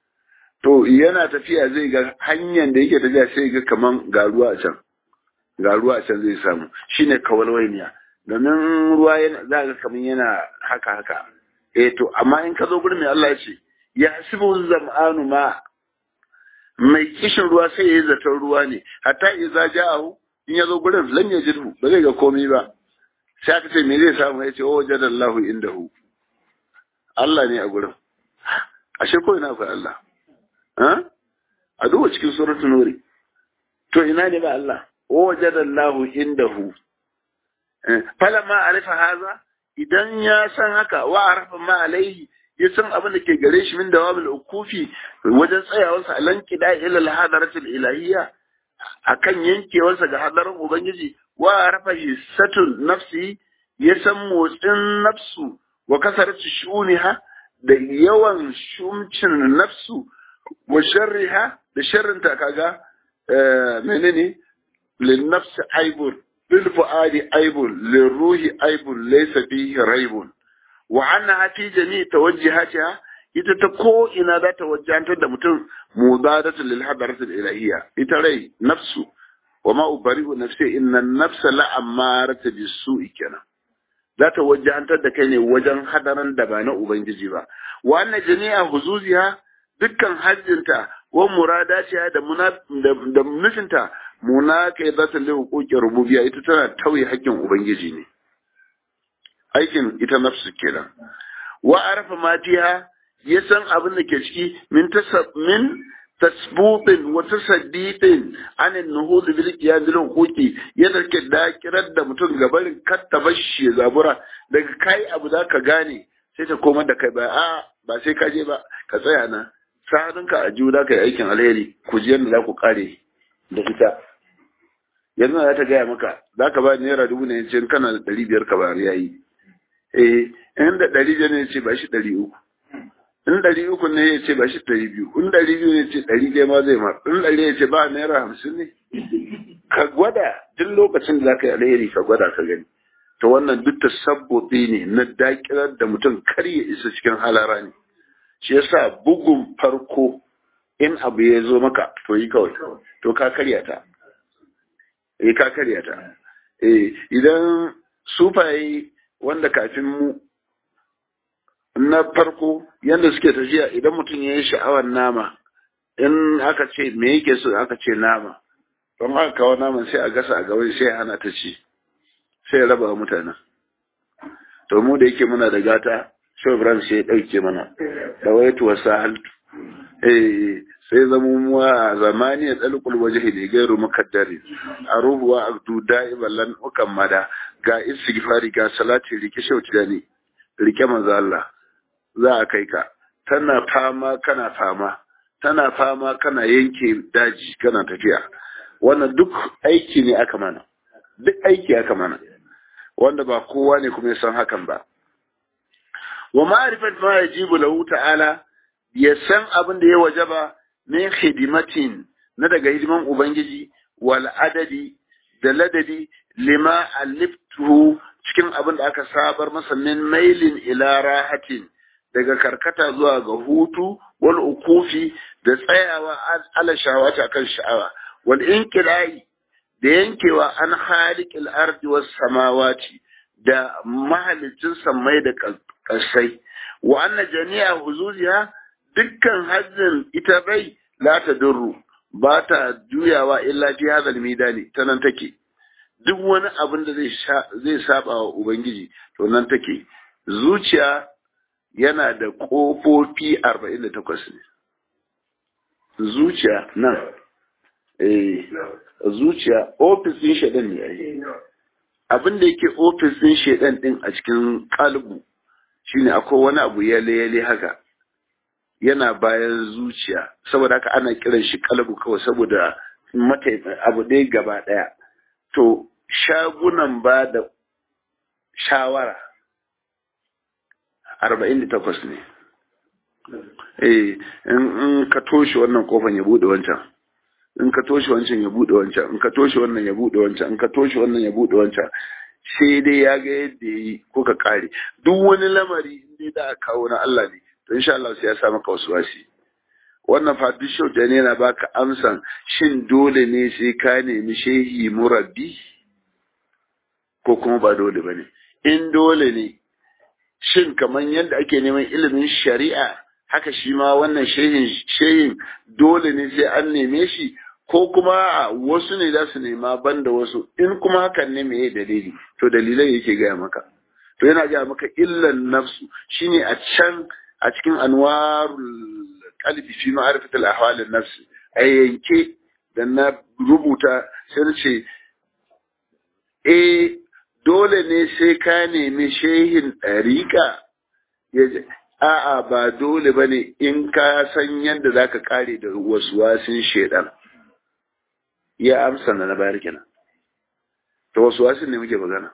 to yana tafiya zai ga hanyar da yake tafiya sai ga kaman ga ruwa a can ga ruwa a can zai samu shine kawalwainiya domin ruwa yana za ga kaman yana haka haka eh to amma in ka zo gurin mai Allah ya ce ya hasibu zam'anu ma mai kishin ruwa sai ya yi zaton ruwa ne hatta idza ja'ahu in ya zo gurin lam yajidhu ba zai ga komai ba sai aka ce me zai samu ya ce o jadallahu indahu Allah ne a gurin ashe ko ina akwai Allah ha a duba cikin suratul nuri to ina ne ba Allah o jadallahu indahu falamma arifa haza idan ya san haka wa arafa ma alaihi ya san abin da ke gare shi min dawamul ukufi wajen tsayawarsa alan kida ila al-hadaratul ilahiyya akan yankewarsa ga hadarin ubangiji wa rafa hissatun nafsi ya san motsin nafsu wa kasarci shuniha da yawan shumcin nafsu wa sharriha da sharrinta kaga menene lin nafsi aibun lil fuadi aibun lil ruhi aibun laysa fihi raibun wa annaha fi jami' tawajjihatiha ita ta ko ina za ta wajantar da mutum mudadatu lil hadaratil ilahiyya ita rai nafsu wa ma ubari'u nafsi inna nafsa la amarata bisu'i kenan za ta wajantar da kai ne wajen hadaran da ba na ubangiji ba wa anna jami'a huzuziha dukkan hajjinta wa muradatiha da da nufinta munaka za ta li huquqi rububiyya ita tana tauye haƙƙin ubangiji ne aikin ita nafsu kenan wa arafa matiha ya san abin da ke ciki min min tasbutin wa tasaddiqin an an-nuhud bil qiyam bil huquqi yadda ke dakirar da mutum gabarin kattabashi zabura daga kai abu da ka gane sai ta koma da kai ba a ba sai ka je ba ka tsaya na sa'adunka a jiwu da ka yi aikin alheri ku ji yadda za ku kare da ita yanzu za ta gaya maka za ka ba naira dubu ne ce kana da ɗari biyar ka bayar yayi eh in da ɗari biyar ne ce ba shi ɗari uku in ɗari uku ne ya ce ba shi ɗari biyu in ɗari biyu ne ce ɗari ɗaya ma zai mar in ɗari ya ce ba naira hamsin ne ka gwada duk lokacin da za ka yi alheri ka gwada ka gani to wannan duk tasabbuti ne na dakirar da mutum kar ya isa cikin halara ne shi yasa bugun farko in abu ya zo maka to yi kawai to ka karya ta eh ka karya ta eh idan sufaye wanda kafin mu na farko yadda suke tafiya idan mutum ya yi sha'awar nama in aka ce me yake so aka ce nama don aka kawo naman sai a gasa a gaban sai hana ta ci sai ya raba mutanen to mu da yake muna da gata shau ibrahim sai ya ɗauke mana da waitu wa sahaltu eh sai zama mu a zamani ya tsalkul waje ne gairu makaddari a rubuwa abdu da'iban lan mada ga istighfari ga salati rike shauti da ne rike manzo Allah za a kai ka tana fama kana fama tana fama kana yanke daji kana tafiya wannan duk aiki ne aka mana duk aiki aka mana wanda ba kowa ne kuma ya san hakan ba wa ma'rifat ma yajibu lahu ta'ala ya san abin da ya wajaba min hidimatin na daga hidiman ubangiji wal adadi da ladadi lima aliftuhu cikin abin da aka sabar masa min mailin ila rahatin daga karkata zuwa ga hutu wal ukufi da tsayawa ala shawata kan sha'awa wal inqilai da yankewa an khaliqil ardi was samawati da mahalicin sammai da kasai wa anna jami'a huzuziha dukkan hajjin ita bai la tadurru ba ta juyawa illa fi hadal midani ta nan take duk wani abin da zai saba wa ubangiji to nan take zuciya yana da ƙofofi arba'in da takwas ne zuciya nan eh zuciya ofis ɗin shaɗan ne ai abin da yake ofis ɗin shaɗan ɗin a cikin kalbu shine akwai wani abu yale yale haka yana bayan zuciya saboda haka ana kiran shi kalbu kawai saboda abu ɗaya gaba ɗaya to shagunan ba da shawara arba'in da takwas ne eh in ka toshe wannan kofan ya bude wancan in ka toshe wancan ya bude wancan in ka toshe wannan ya bude wancan in ka toshe wannan ya bude wancan sai dai ya ga yadda ya yi ko ka kare duk wani lamari in dai da kawo na Allah ne to insha Allah sai ya sa maka wasu wasi wannan fa duk shau da ne yana baka amsan shin dole ne sai ka nemi shehi murabbi ko kuma ba dole bane in dole ne shin kamar yadda ake neman ilimin shari'a haka shi ma wannan shehin shehin dole ne sai an neme shi ko kuma wasu ne za su nema banda wasu in kuma hakan ne meye dalili to dalilai yake gaya maka to yana gaya maka illan nafsu shine a can a cikin anwarul qalbi fi ma'rifatil ahwalin nafsi a yanke da na rubuta sai ce eh dole ne sai ka nemi shehin ɗariƙa ya a'a ba dole ba ne in ka san yadda za ka ƙare da wasu wasin shaidan ya amsa na na bayar kenan ta wasu wasin ne muke magana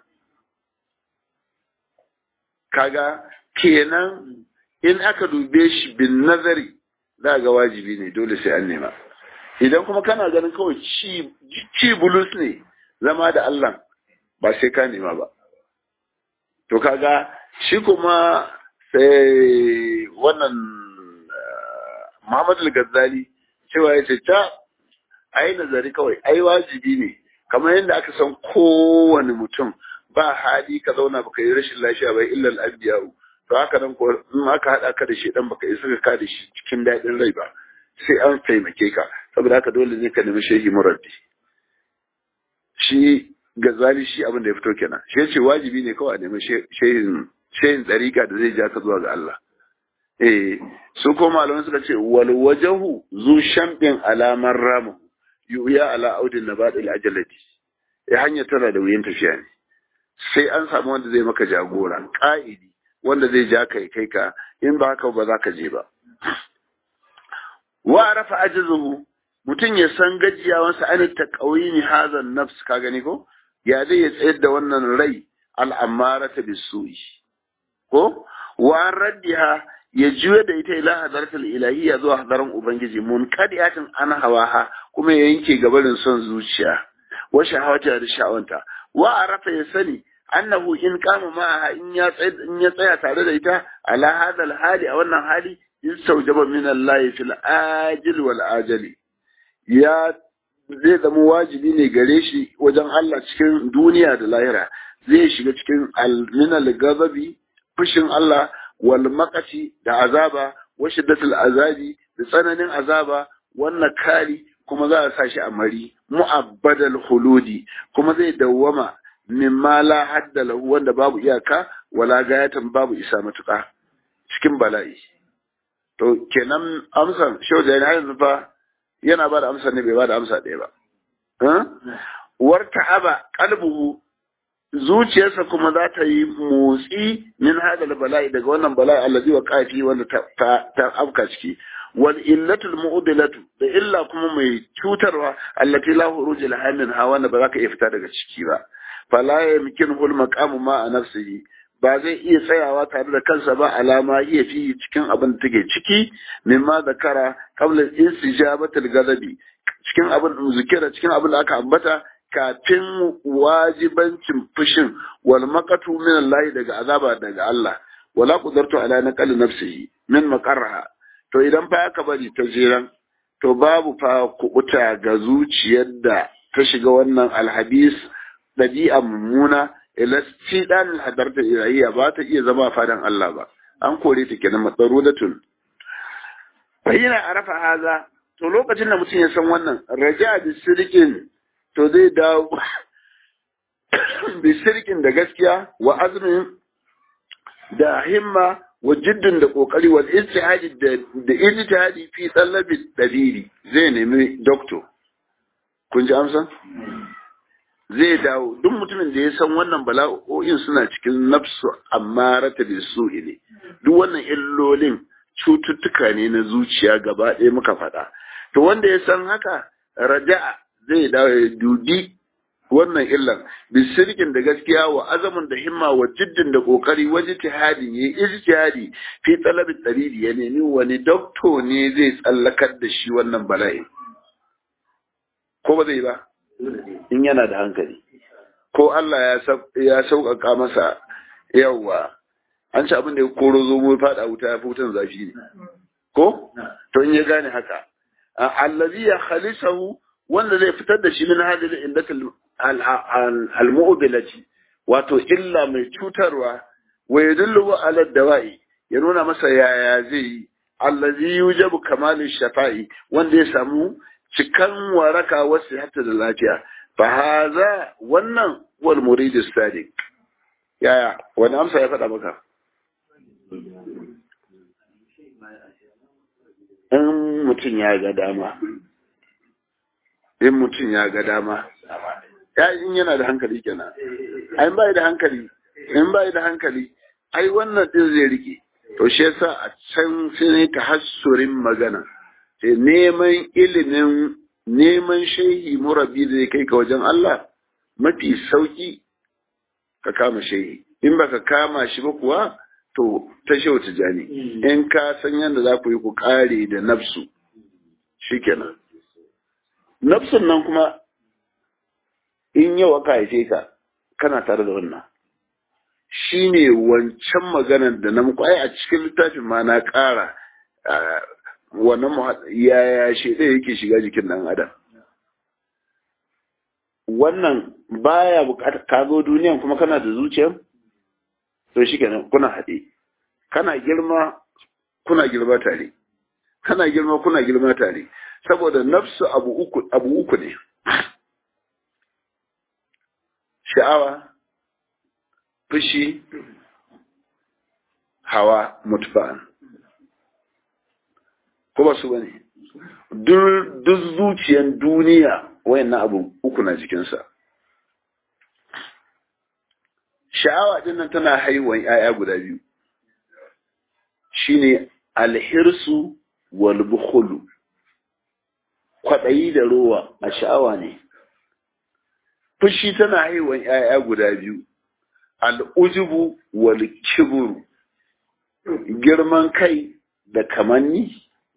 kaga kenan in aka dube shi bin nazari za ga wajibi ne dole sai an nema idan kuma kana ganin kawai ci bulus ne zama da Allah ba sai ka nema ba. To kaga shi kuma sai wannan Muhammadu Al-Ghazali cewa ya ce ta ai nazari kawai ai wajibi ne kamar yadda aka san kowane mutum ba hali ka zauna baka yi rashin lafiya ba illa al-anbiya'u to haka nan ko in aka hada ka da shi dan baka isa ka da shi cikin daɗin rai ba sai an taimake ka saboda haka dole ne ka nemi shehi muraddi shi gazali shi abin da ya fito kenan shi yace wajibi ne kawai a nemi shehin shehin tsarika da zai ja ka zuwa ga Allah eh su ko malaman suka ce wal wajahu zu shambin alamar ramu yuya ala audin nabadil ajalati eh hanya tana da wuyan tafiya ne sai an samu wanda zai maka jagora ka'idi wanda zai ja kai kai ka in ba haka ba za ka je ba wa arafa ajzuhu mutum ya san gajiyawansa an ta ƙauyini hazan nafs ka gani ko ya zai ya tsayar da wannan rai al'amara ta bisu'i ko wa raddiha ya juya da ita ila hadaratul ilahiyya zuwa hadaran ubangiji mun kadiyatin an hawaha kuma ya yanke gabarin son zuciya wa shahawata da sha'awanta wa arafa ya sani annahu in kama ma'aha in ya tsaya in ya tsaya tare da ita ala hadal hali a wannan hali yastaujaba min Allah fil ajil wal ajali ya zai zama wajibi ne gare shi wajen Allah cikin duniya da lahira zai shiga cikin alminal gazabi fushin Allah wal maqati da azaba wa shiddatul azabi da tsananin azaba wannan kari kuma za a sa shi a mari mu'abbadal huludi kuma zai dawwama mimma la hadda lahu wanda babu iyaka wala gayatan babu isa matuƙa cikin bala'i to kenan amsan shau da yanzu fa yana ba da amsa ne bai ba da amsa ɗaya ba. Warta aba kalbuhu zuciyarsa kuma za ta yi motsi min hadal bala'i daga wannan bala'i allazi wa kafi wanda ta afka ciki wal illatul mu'dilatu da illa kuma mai cutarwa allati la huruj laha min ha wanda ba za ka iya fita daga ciki ba fala yamkin hul maqamu ma a nafsihi ba zai iya tsayawa tare da kansa ba alama iya fi cikin abin da take ciki mimma zakara qabla istijabatil ghadabi cikin abin zikira cikin abin da aka ambata kafin wajibancin fushin wal maqatu min Allah daga azaba daga Allah wala qudartu ala naqal nafsihi min maqarraha to idan fa aka bari ta jiran to babu fa kubuta ga zuciyar da ta shiga wannan alhabis dabi'a mummuna ila dan hadarta ilahiyya ba ta iya zama fadan Allah ba an kore ta kenan matsarudatun bayyana arafa haza to lokacin da mutum ya san wannan raja bi sirkin to zai dawo bi sirkin da gaskiya wa azmin da himma wa jiddin da kokari wal ijtihadi da da ijtihadi fi talabi dalili zai nemi doctor kun ji amsa zai dawo duk mutumin da ya san wannan bala'o'in suna cikin nafsu amma rata da su ne duk wannan illolin cututtuka ne na zuciya gaba ɗaya muka faɗa to wanda ya san haka raja'a zai dawo ya dubi wannan illan bisirkin da gaskiya wa azamin da himma wa jiddin da kokari wa jitihadin yayi ijtihadi fi talabi dalili ya nemi wani dokto ne zai tsallakar da shi wannan bala'i ko ba zai ba in yana da hankali ko Allah ya sauƙaƙa masa yawa an ci abin da ya koro zo mu faɗa wuta ya fi wutan zafi ne ko to in ya gane haka allazi ya khalisahu wanda zai fitar da shi min hadil indatil al-mu'bilati wato illa mai cutarwa wa yadullu ala dawa'i ya nuna masa yaya zai yi allazi yujabu kamal shafa'i wanda ya samu cikan waraka wasu hatta da lafiya fa haza wannan wal murid sadiq yaya wani amsa ya faɗa maka in mutum ya ga dama in mutum ya ga dama ya in yana da hankali kenan ai bai da hankali in bai da hankali ai wannan din zai rike to shi yasa a can sai ne ta hassurin magana sai neman ilimin neman shehi murabi zai kai ka wajen Allah mafi sauki ka kama shehi in baka kama shi ba kuwa to ta shehu tijani in ka san yadda za ku yi ku kare da nafsu shikenan nafsun nan kuma in yau aka haife ka kana tare da wannan shi ne wancan maganar da na muku ai a cikin littafin ma na ƙara wannan yaya shi ɗaya yake shiga jikin ɗan adam wannan baya buƙatar ka zo duniyan kuma kana da zuciya to shi kenan kuna haɗe kana girma kuna girma tare kana girma kuna girma tare saboda nafsu abu uku abu uku ne sha'awa fushi hawa mutfa'an ko ba su bane duk zuciyan duniya wayannan abu uku na jikinsa sha'awa din nan tana haihuwan 'ya'ya guda biyu shine alhirsu wal bukhulu kwaɗayi da rowa a sha'awa ne fushi tana haihuwan 'ya'ya guda biyu al'ujubu wal kiburu girman kai da kamanni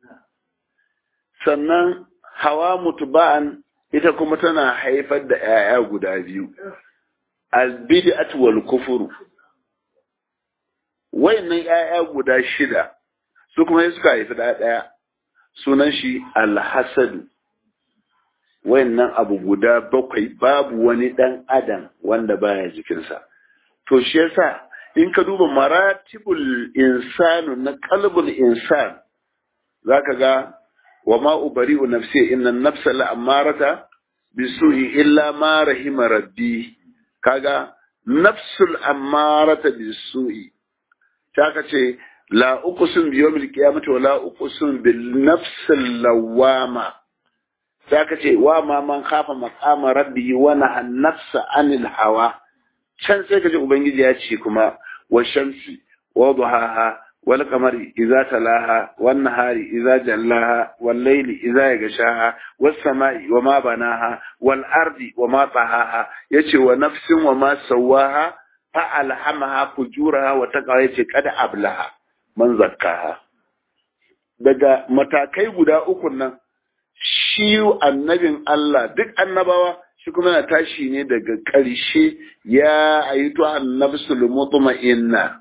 sannan hawa mutuba'an ita kuma tana haifar da 'ya'ya guda biyu albid'at wal kufuru wayannan 'ya'ya guda shida su kuma suka haifi da ɗaya sunan shi alhasadu wayannan abu guda bakwai babu wani ɗan adam wanda baya jikinsa to shi yasa in ka duba maratibul insanu na qalbul insan zaka ga wa ma ubari'u nafsi inna nafsa la amarata bisu'i illa ma rahima rabbi kaga nafsul amarata bisu'i ta ka ce la uqsim bi yawmil qiyamati wa la uqsim bil nafsil lawama ta ka ce wa ma man khafa maqama rabbi wa naha nafsa anil hawa can sai ka ji ubangiji ya ce kuma wa shamsi wa duhaha wal qamari idza talaha wan nahari idza jallaha wal layli idza yaghshaha was samai wa ma banaha wal ardi wa ma tahaha yace wa nafsin wa ma sawaha fa alhamaha fujuraha wa taqwa yace kada ablaha man zakkaha daga matakai guda uku nan shi annabin Allah duk annabawa shi kuma yana tashi ne daga ƙarshe ya ayyutu annabsul mutma'inna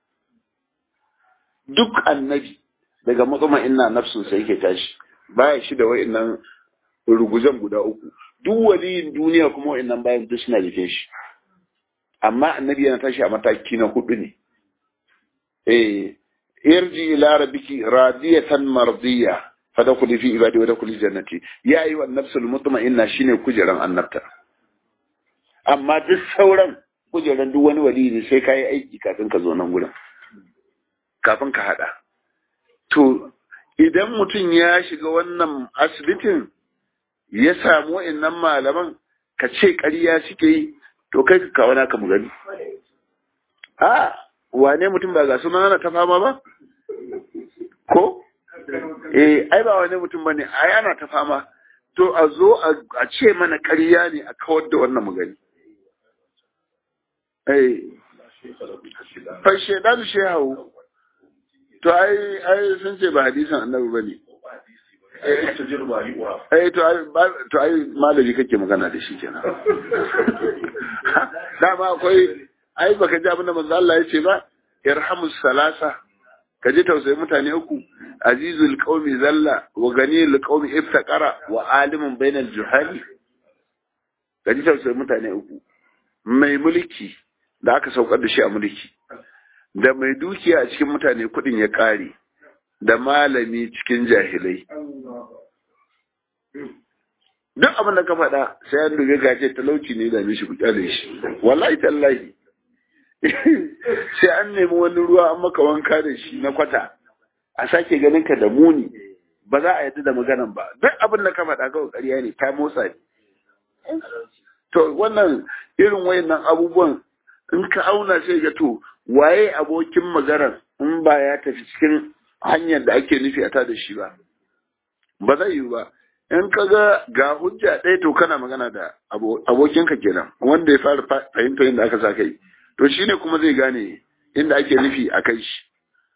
duk annabi daga mutma'inna nafsun sai yake tashi baya shi da wa'annan ruguzan guda uku duk waliyin duniya kuma wa'annan bayan duk suna rike shi amma annabi yana tashi a mataki na hudu ne eh irji ila rabbiki radiyatan mardiya fadkhuli fi ibadi wa dkhuli jannati ya ayi wa nafsul mutma'inna shine kujeran annabta amma duk sauran kujeran duk wani wali ne sai kai aiki kafin ka zo nan gurin kafin ka hada to idan mutum ya shiga wannan asibitin ya samu wa'annan malaman ka ce ƙarya suke yi to kai ka kawo naka mu gani a wane mutum ba ga suna na ta fama ba ko eh ai ba wani mutum bane ai ana ta fama to a zo a ce mana ƙarya ne a kawar da wannan magani eh fa shedan shehu to ai ai sun ce ba hadisin annabi bane eh to ai to ai malami kake magana da shi kenan dama akwai ai baka ji abin da manzo Allah ya ce ba irhamus salasa ka ji tausayi mutane uku azizul qaumi zalla wa ganiyul qaumi iftaqara wa alimun bainal juhali ka ji tausayi mutane uku mai mulki da aka saukar da shi a mulki da mai dukiya a cikin mutane kudin ya kare da malami cikin jahilai duk abin da ka faɗa sai an dubi gace talauci ne da mishi ku kyale shi wallahi tallahi sai an nemi wani ruwa an maka wanka da shi na kwata a sake ganin ka da muni ba za a yadda da maganan ba duk abin da ka faɗa kawai ƙarya ne ta motsa ne to wannan irin wayannan abubuwan in ka auna sai ga to waye abokin maganar in ba ya tafi cikin hanyar da ake nufi a ta da shi ba ba zai yiwu ba in ka ga ga hujja ɗaya to kana magana da abokinka kenan wanda ya fara fahimta yadda aka sa kai to shi ne kuma zai gane inda ake nufi a kai shi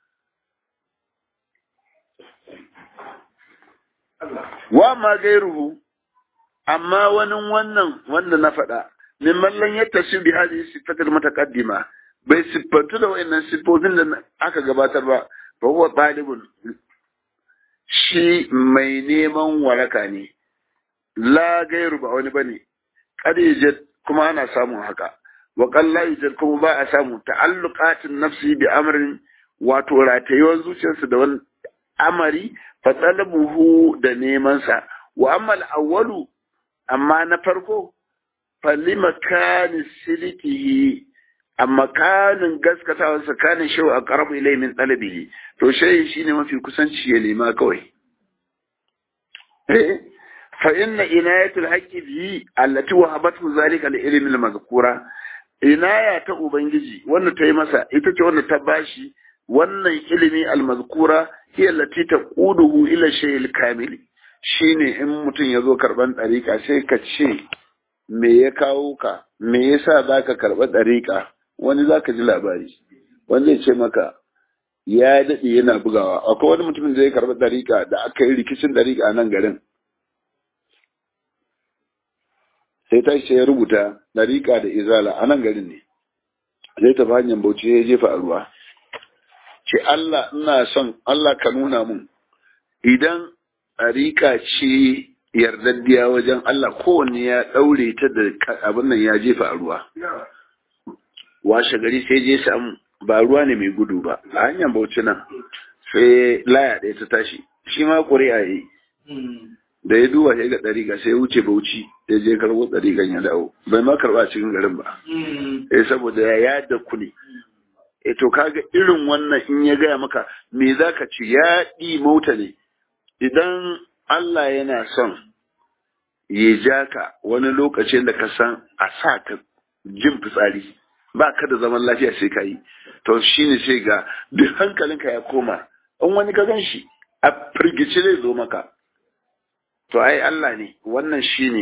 wa ma gairuhu amma wani wannan wanda na faɗa min mallan ya tashi bi hadhihi sifatul mutaqaddima bai siffantu da wayannan siffofin da aka gabatar ba fa huwa talibun shi mai neman waraka ne la gairu ba wani bane kadijat kuma ana samun haka wa qalla yujad kuma ba a samu ta'alluqatin nafsi bi amrin wato ratayuwar zuciyarsa da wani amari fa talabuhu da neman sa wa amma al-awwalu amma na farko fa limakani silikihi amma kanin gaskatawarsa kanin shau a karabu ilai min ɗalibihi to shayi shi ne mafi kusanci ya nema kawai fa inna inayatul haqqi bihi allati wahabatu zalika al-ilm al-mazkura inaya ta ubangiji wanda ta yi masa ita ce wanda ta bashi wannan ilimi al-mazkura hiya allati taquduhu ila shay'il kamil shine in mutum ya zo karban ɗariƙa sai ka ce me ya kawo ka me yasa zaka karɓa ɗariƙa wani za ka ji labari wani zai ce maka ya daɗe yana bugawa akwai wani mutumin zai karɓi ɗariƙa da aka yi rikicin ɗariƙa a nan garin sai ta ce ya rubuta ɗariƙa da izala a nan garin ne zai tafi hanyar bauchi ya jefa a ruwa ce Allah ina son Allah ka nuna mun idan ɗariƙa ce yardaddiya wajen Allah kowanne ya ɗaure ta da abin nan ya jefa a ruwa washe gari sai je samu ba ruwa ne mai gudu ba a hanyar bauchi nan sai laya ɗaya ta tashi shi ma ƙuri'a yi da ya duba sai ga ɗariƙa sai ya wuce bauchi ya je karɓo ɗariƙan ya dawo bai ma karɓa cikin garin ba eh saboda ya yada ku ne eh to kaga irin wannan in ya gaya maka me za ka ci ya ɗi mota ne idan Allah yana son ya ja ka wani lokacin da ka san a sa ka jin fitsari ba ka da zaman lafiya sai ka yi to shi ne sai ga duk hankalinka ya koma in wani ka gan shi a firgici zai zo maka to ai Allah ne wannan shi ne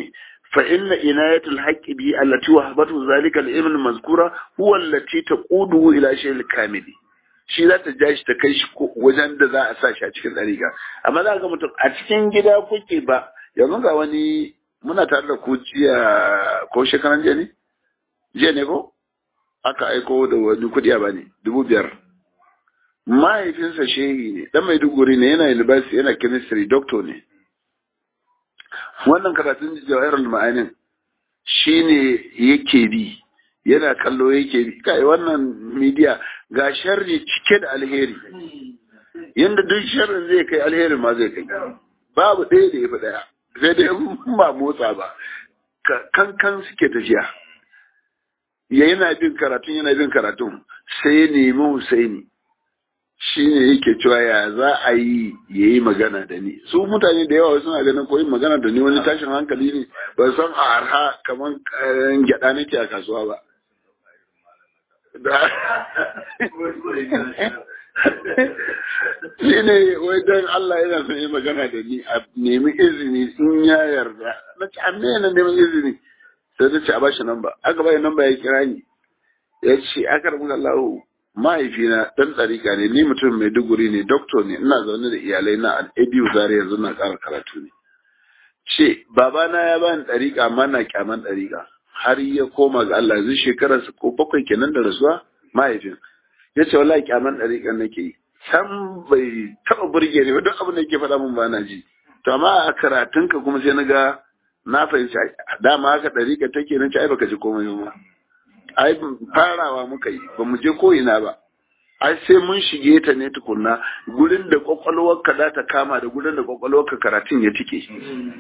fa inna inayatul haqqi bi allati wahabatu zalika al-ilm al-mazkura huwa allati taqudu ila shay'il kamili shi za ta ja shi ta kai shi wajen da za a sa shi a cikin ɗariƙa amma za ga mutum a cikin gida kuke ba yanzu ga wani muna tare da ku jiya ko shekaran jiya ne jiya ne ko aka aiko da wani kuɗi a bani dubu biyar mahaifinsa shehi ne dan maiduguri ne yana university yana chemistry doctor ne wannan karatun jawahirul ma'anin shine yake bi yana kallo yake bi kai wannan media ga sharri cike da alheri yanda duk sharrin zai kai alherin ma zai kai babu ɗaya da ya fi ɗaya sai dai ba motsa ba kankan suke tafiya ya yana bin karatun yana bin karatun sai ya nemi Husaini shi ne yake cewa ya za a yi ya yi magana da ni su mutane da yawa suna ganin ko yin magana da ni wani tashin hankali ne ba san a arha kamar gyada nake a kasuwa ba shi ne wai don Allah yana son yi magana da ni a nemi izini in ya yarda na ce amma yana neman izini sai na ce a bashi namba aka bayi namba ya kira ni ya ce aka rabu Allah mahaifina dan tsarika ne ni mutum mai duguri ne doktor ne ina zaune da iyalai na al'adu zare yanzu na ƙara karatu ne ce babana ya bani ɗariƙa amma na kyaman ɗariƙa har ya koma ga Allah yanzu shekararsa ko bakwai kenan da rasuwa mahaifin ya ce wallahi kyaman ɗariƙan nake yi san bai taɓa burge ne duk abin da yake faɗa min ba na ji to amma a karatunka kuma sai na ga na fahimci dama haka ɗariƙa take na ci ai baka ji komai ba ai farawa muka yi ba mu je ko ina ba ai sai mun shige ta ne tukunna gurin da kwakwalwarka za ta kama da gurin da kwakwalwarka karatun ya tike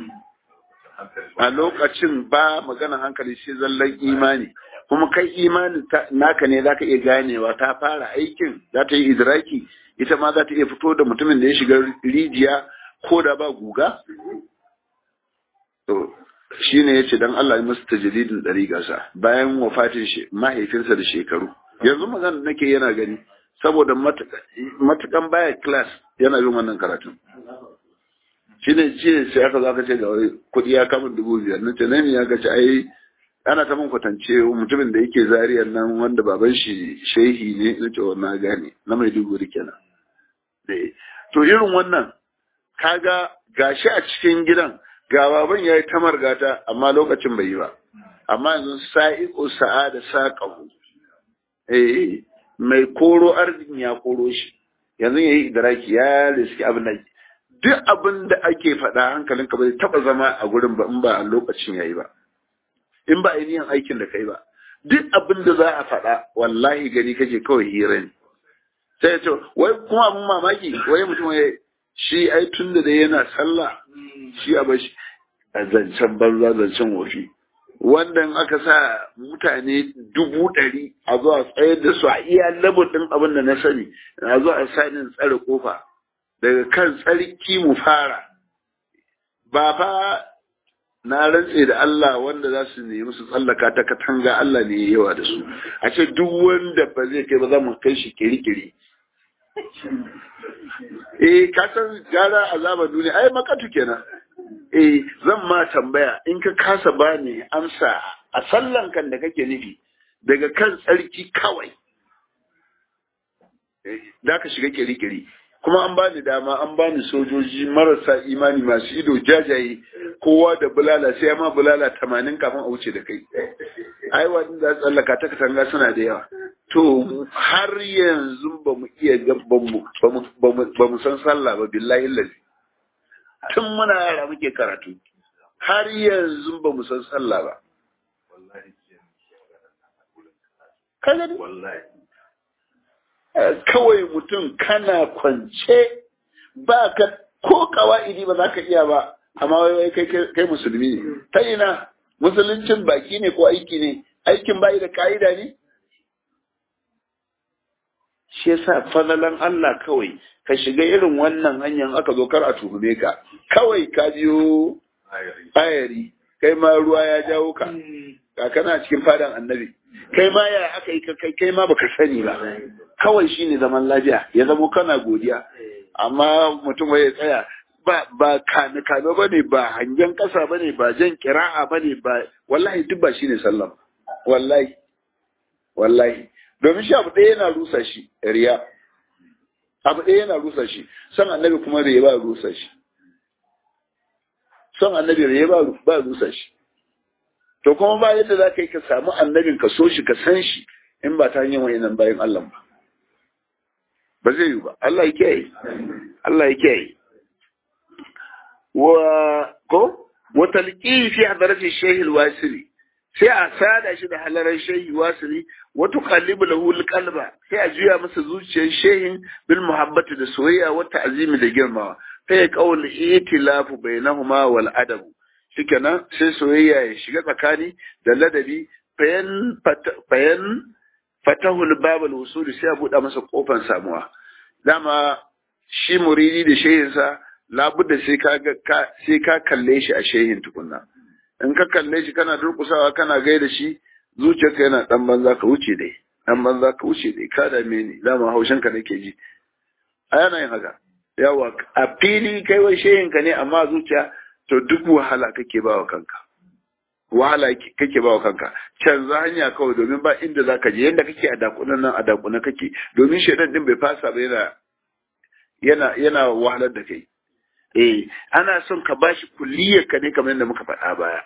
a lokacin ba magana hankali sai zallan imani kuma kai imani naka ne zaka iya ganewa ta fara aikin za ta yi idraki ita ma za ta iya fito da mutumin da ya shiga rijiya ko da ba guga to shine yace dan Allah ya musu tajdidin dariƙarsa bayan wafatin shi mahaifinsa da shekaru yanzu magana nake yana gani saboda matukan baya class yana bin wannan karatun shine ce sai aka zo aka ce ga kuɗi ya kama dubu biyar nace nan ya ga ci ai ana ta mun kwatance mutumin da yake zariyar nan wanda baban shi shehi ne na ce na gane na mai dubu kenan to irin wannan kaga gashi a cikin gidan ga baban ya yi ta margata amma lokacin bai yi ba amma yanzu sa'iƙo sa'a da saƙahu eh mai koro arzikin ya koro shi yanzu ya yi idraki ya riski abin da duk abin da ake faɗa hankalinka ba zai taɓa zama a gurin ba in ba a lokacin ya yi ba in ba ainihin aikin da kai ba duk abin da za a faɗa wallahi gani kake kawai hira ne sai ya ce wai kuma abin mamaki wai mutum ya shi ai tun da yana sallah shi a bashi a zancen banza zancen wofi wanda aka sa mutane dubu ɗari a zuwa tsayar da su a iya labar ɗin abin da na sani a zuwa a sanin tsare kofa daga kan tsarki mu fara ba fa na rantse da Allah wanda za su nemi su tsallaka ta katanga Allah ne yawa da su a ce duk wanda ba zai kai ba za mu kai shi kiri-kiri eh ka san gara azaba duniya ai makatu kenan eh zan ma tambaya in ka kasa bani amsa a sallan kan da kake nufi daga kan tsarki kawai da ka shiga kiri-kiri kuma an bani dama an bani sojoji marasa imani masu ido jajaye kowa da bulala sai ma bulala tamanin kafin a wuce da kai ai wani za tsallaka ta katanga suna da yawa to har yanzu ba mu iya ba mu san sallah ba billahi lalli tun muna yara muke karatu har yanzu ba mu san sallah ba kawai mutum kana kwance ba ka ko kawa'idi ba za ka iya ba amma wai kai musulmi ne ta ina musuluncin baki ne ko aiki ne aikin bayi da ka'ida ne shi yasa falalan Allah kawai ka shiga irin wannan hanyar aka zo kar a tuhume ka kawai ka biyo ayari kai ma ruwa ya jawo ka ka kana cikin fadan annabi kai ma ya aka yi kai kai ma baka sani ba kawai shine zaman lafiya ya zamo kana godiya amma mutum ya tsaya ba ba kame kame bane ba hangen kasa bane ba jan kira'a bane ba wallahi duk ba shine sallah wallahi wallahi domin shi abu ɗaya yana rusa shi riya abu ɗaya yana rusa shi son annabi kuma riya ba rusa shi son annabi riya ba ba rusa shi to kuma ba yadda za ka yi ka samu annabin ka so shi ka san shi in ba ta hanyar wayannan bayan Allah ba ba zai yi ba Allah ya kiyaye Allah ya kiyaye wa ko wa talqi fi hadarati shaykh al-wasili sai a sada shi da halarar shehi wasili wa tuqallibu lahu al-qalba sai a juya masa zuciyar shehin bil muhabbati da soyayya wa ta'zimi da girmawa sai qawl itilafu bainahuma wal adab shikenan sai soyayya ya shiga tsakani da ladabi fayan fayan fatahul babal wusuli sai a buɗe masa kofar samuwa dama shi muridi da shehinsa labudda sai ka sai ka kalle shi a shehin tukunna in ka kalle shi kana durkusawa kana gaida shi zuciyarka yana dan banza ka wuce dai dan banza ka wuce dai ka dame ni dama haushin ka nake ji a yana yin haka yawa a fili kai wai shehin ka ne amma zuciya to duk wahala kake bawa kanka wahala kake bawa kanka canza hanya kawai domin ba inda zaka je yanda kake a dakunan nan a dakunan kake domin shedan din bai fasa ba yana yana yana wahalar da kai eh ana son ka bashi kulliyar ka ne kamar yadda muka faɗa baya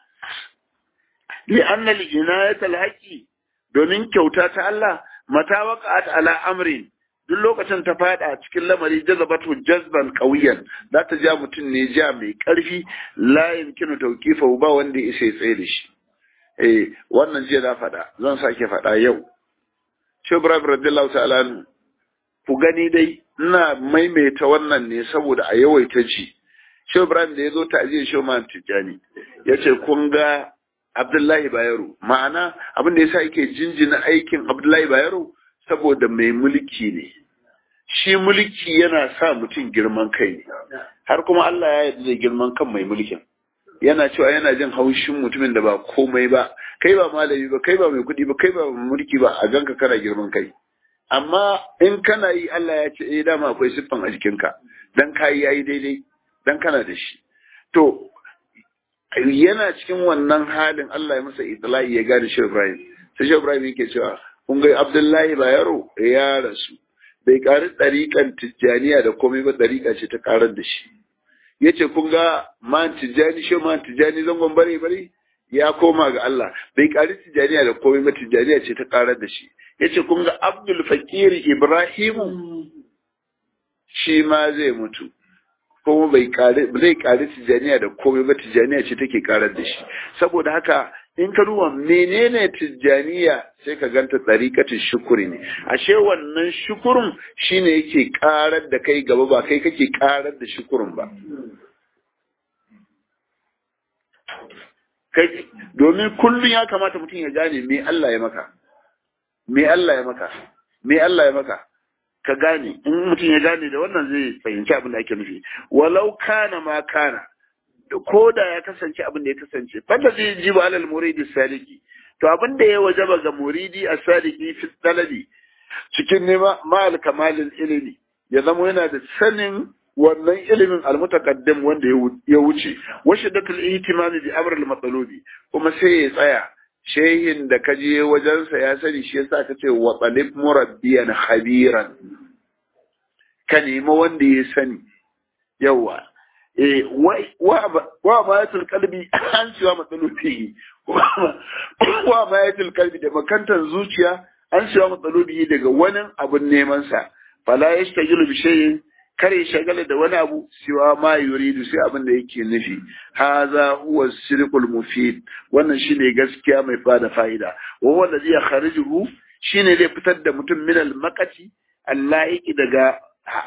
li anna li inayatul haqi domin kyauta ta Allah mata waqa'at ala amrin duk lokacin ta fada cikin lamari jazabatu jazban qawiyan za ta ja mutum ne ja mai karfi la yumkinu tawqifa ba wanda ya isa tsaye da shi eh wannan jiya na faɗa zan sake faɗa yau shi Ibrahim radiyallahu ta'ala ku gani dai ina maimaita wannan ne saboda a yawaita ji shi Ibrahim da ya zo ta'aziyar shi ma Tijjani ya ce kun ga Abdullahi Bayero ma'ana abin da yasa yake jinjina aikin Abdullahi Bayero saboda mai mulki ne shi mulki yana sa mutum girman kai ne har kuma Allah ya yarda da girman kan mai mulkin yana cewa yana jin haushin mutumin da ba komai ba kai ba malami ba kai ba mai kuɗi ba kai ba mulki ba a ganka kana girman kai amma in kana yi Allah ya ce eh dama akwai siffan a jikinka dan kayi yayi daidai dan kana da shi to yana cikin wannan halin Allah ya masa itlai ya gane shi Ibrahim sai shi Ibrahim yake cewa kun ga Abdullahi Bayero ya rasu bai ƙari ɗariƙan tijjaniya da komai ba ɗariƙa ce ta ƙarar da shi ya ce kun ga man tijjani shi man tijjani zangon bare bare ya koma ga Allah bai ƙari tijjaniya da komai ba tijjaniya ce ta ƙarar da shi ya ce kun ga Abdul Fakir Ibrahimu shi ma zai mutu kuma bai ƙari zai ƙari tijjaniya da komai ba tijjaniya ce take ƙarar da shi saboda haka in ka duba menene tijjaniya sai ka ganta tsarikatin shukuri ne ashe wannan shukurin shine yake karar da kai gaba ba kai kake karar da shukurin ba kai domin kullum ya kamata mutum ya gane me Allah ya maka me Allah ya maka me Allah ya maka ka gane in mutum ya gane da wannan zai fahimci abin da ake nufi walau kana ma kana ko da ya kasance abin da ya kasance fanda zai ji ba alal muridi saliki to abin da ya wajaba ga muridi a saliki fi talabi cikin nema ma'al kamalin ilimi ya zama yana da sanin wannan ilimin almutaqaddim wanda ya wuce wa shiddatul ihtimami bi amr al kuma sai ya tsaya shehin da ka je wajensa ya sani shi yasa ka ce wa talib murabbiyan khabiran ka nemi wanda ya sani yawa wa mayatul kalbi an cewa matsalobi wa mayatul kalbi da makantar zuciya an cewa matsalobi daga wani abun neman sa fala yastajilu bi shay'in kare shagala da wani abu siwa ma yuridu sai abin da yake nufi haza huwa sirqul mufid wannan shine gaskiya mai fada fa'ida wa huwa alladhi yakhrijuhu shine zai fitar da mutum min al maqati allaiki daga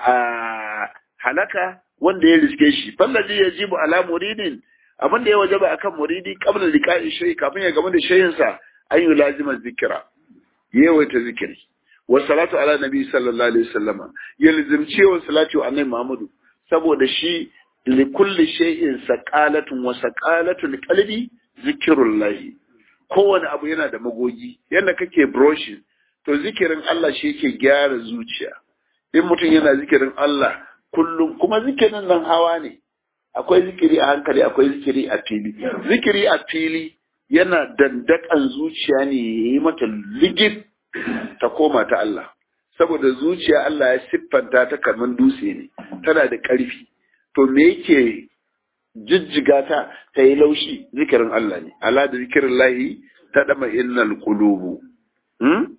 halaka wanda ya riske shi fallazi yajibu ala muridin abin da ya wajaba akan muridi qabla liqa'i shay kafin ya gama da shayin sa an yi lazima zikira yawaita zikiri wa salatu ala nabi sallallahu alaihi wasallama ya lazimce wa salatu annabi muhammadu saboda shi li kulli shay'in saqalatun wa saqalatul qalbi zikrullahi kowane abu yana da magogi yanda kake brushing to zikirin Allah shi yake gyara zuciya in mutum yana zikirin Allah kullum kuma zikirin nan hawa ne akwai zikiri a hankali akwai zikiri a fili zikiri a fili yana dandakan zuciya ne ya yi mata ligid ta koma ta Allah saboda zuciya Allah ya siffanta ta kamar dutse ne tana da ƙarfi to me yake jijjiga ta ta yi laushi zikirin Allah ne ala da zikirin lahi ta dama innal qulubu hmm?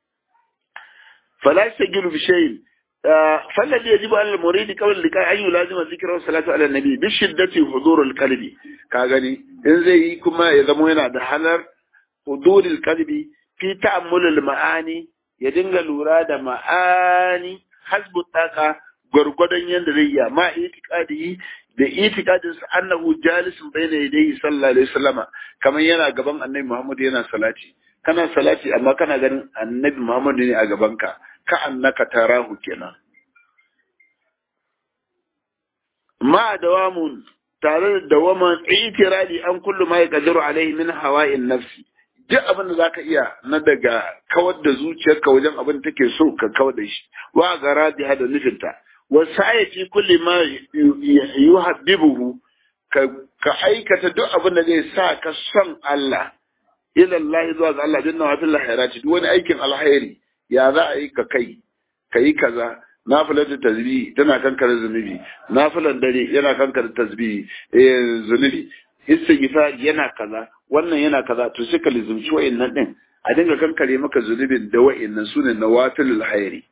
fala yastajilu bi shay'in فالذي يجب على المريد قبل اللقاء أن يلازم الذكر والصلاة على النبي بشدة حضور القلب كاغني إن زي كما يزمو هنا ده حلر حضور القلب في تأمل المعاني يدنغ لورا ده معاني حسب الطاقة gwargwadon yadda zai yi ma itikadi da itikadin sa annahu jalisun bayna yadayhi sallallahu alaihi wasallama kamar yana gaban annabi Muhammad yana salati kana salati amma kana ganin annabi Muhammad ne a gaban ka ka annaka tarahu kenan ma dawamun tare da dawaman itirali an kullu ma yaqdiru alaihi min hawa'in nafsi duk abin da zaka iya na daga kawar da zuciyarka wajen abin da take so ka kawar da shi wa garadi hada nufinta wa sa'ati kulli ma yuhabbibuhu ka ka aikata duk abin da zai sa ka son Allah ila Allah zuwa ga Allah jinna wa fil khairati duk wani aikin alkhairi ya za a yi ka kai ka yi kaza nafilar tasbihi tana kankare zunubi nafilan dare yana kankare tasbihi eh zunubi istighfar yana kaza wannan yana kaza to sai ka lizumci wa'annan din a dinga kankare maka zunubin da wa'annan sunan nawafilul khairi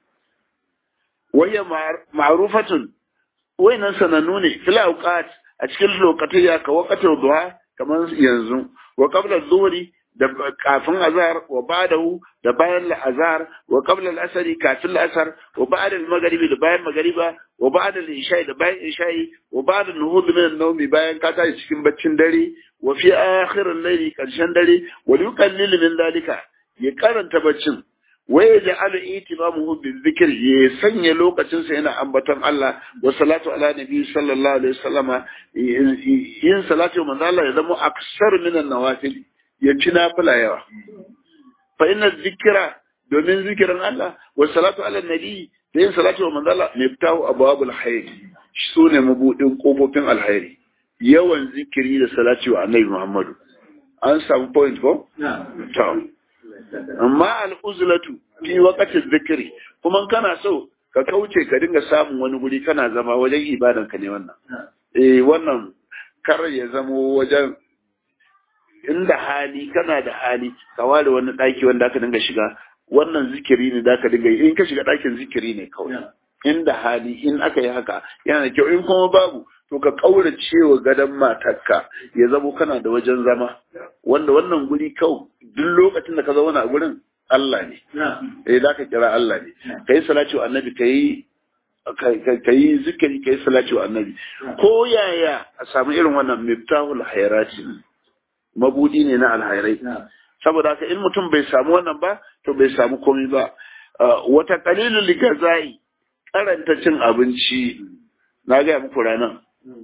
waya ma'rufatun wa'annan sanannu ne fil awqat a cikin lokacin ya ka waqatul duha kamar yanzu wa qabla dhuhri da kafin azhar wa ba'dahu da bayan azhar wa qabla al-asr kafin al-asr wa ba'da al-maghribi da bayan maghriba wa ba'da al-isha'i da bayan isha'i wa ba'da an-nuhud min an-nawmi bayan ka tashi cikin baccin dare wa fi akhir al-layli karshen dare wa yuqallil min dalika ya karanta baccin wa yaj'alu itimamuhu bi-dhikr ya sanya lokacin sa yana ambaton Allah wa salatu ala nabi sallallahu alaihi wasallama yin salatu manzo Allah ya zama aksar min an-nawafil ya ci nafila yawa. Fa ina zikira domin zikirin Allah wa salatu ala nabi da yin salatu wa manzala ne fitahu abwabul khair su ne mabudin kofofin alkhairi yawan zikiri da salatu wa annabi Muhammadu an samu point ko to amma al uzlatu fi waqti zikiri kuma kana so ka kauce ka dinga samun wani guri kana zama wajen ibadan ka ne wannan eh wannan kar ya zamo wajen inda hali kana da hali ka ware wani ɗaki wanda aka dinga shiga wannan zikiri ne da aka dinga yi in ka shiga ɗakin zikiri ne kawai inda hali in aka yi haka yana da kyau in kuma babu to ka kaura cewa gadon matarka ya zamo kana da wajen zama wanda wannan guri kawai duk lokacin da ka zauna a gurin Allah ne eh da ka kira Allah ne kai salati wa annabi kai ka yi zikiri ka yi salati wa annabi ko yaya a samu irin wannan miftahul hayrati mabudi ne na alhairai saboda haka in mutum bai samu wannan ba to bai samu komai ba wata kalilul ligazai karanta cin abinci na gaya muku ranar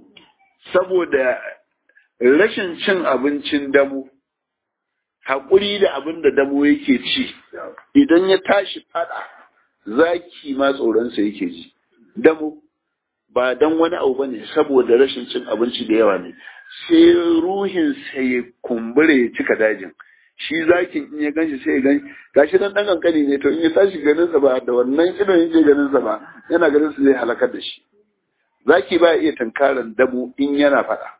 saboda rashin cin abincin damu haƙuri da abin da damo yake ci idan ya tashi fada zaki ma tsoronsa yake ji damo ba dan wani abu bane saboda rashin cin abinci da yawa ne sai ruhin sai ya kumbure ya cika dajin shi zakin in ya ganshi sai ya gan gashi dan dan kankani ne to in ya tashi ganin sa ba da wannan idon yake ganin sa ba yana ganin sa zai halakar da shi zaki ba iya tankaran damo in yana fada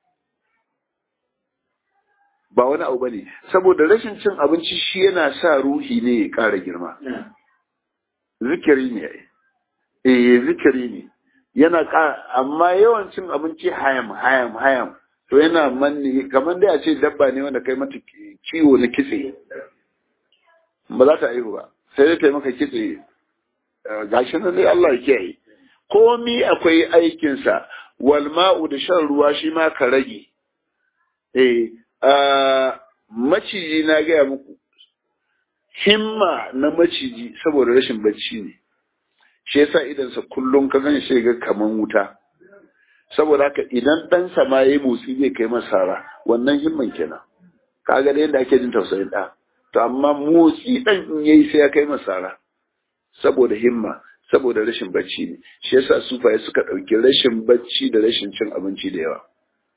ba wani abu bane saboda rashin cin abinci shi yana sa ruhi ne ya ƙara girma zikiri ne eh zikiri ne yana amma yawan cin abinci hayam hayam hayam to yana manne kamar dai a ce dabba ne wanda kai mata ciwo na kitse ba za ta aihu ba sai dai kai maka kitse gashi nan dai Allah ya kiyaye komi akwai aikinsa wal ma'u da shan ruwa shi ma ka rage eh maciji na gaya muku himma na maciji saboda rashin bacci ne shi yasa idansa kullum ka gan shi ga kaman wuta saboda haka idan ɗansa ma ya yi motsi zai kai masara wannan himman kenan kaga da yadda ake jin tausayin ɗa to amma motsi ɗan in yayi sai ya kai masara saboda himma saboda rashin bacci ne shi yasa sufaye suka ɗauki rashin bacci da rashin cin abinci da yawa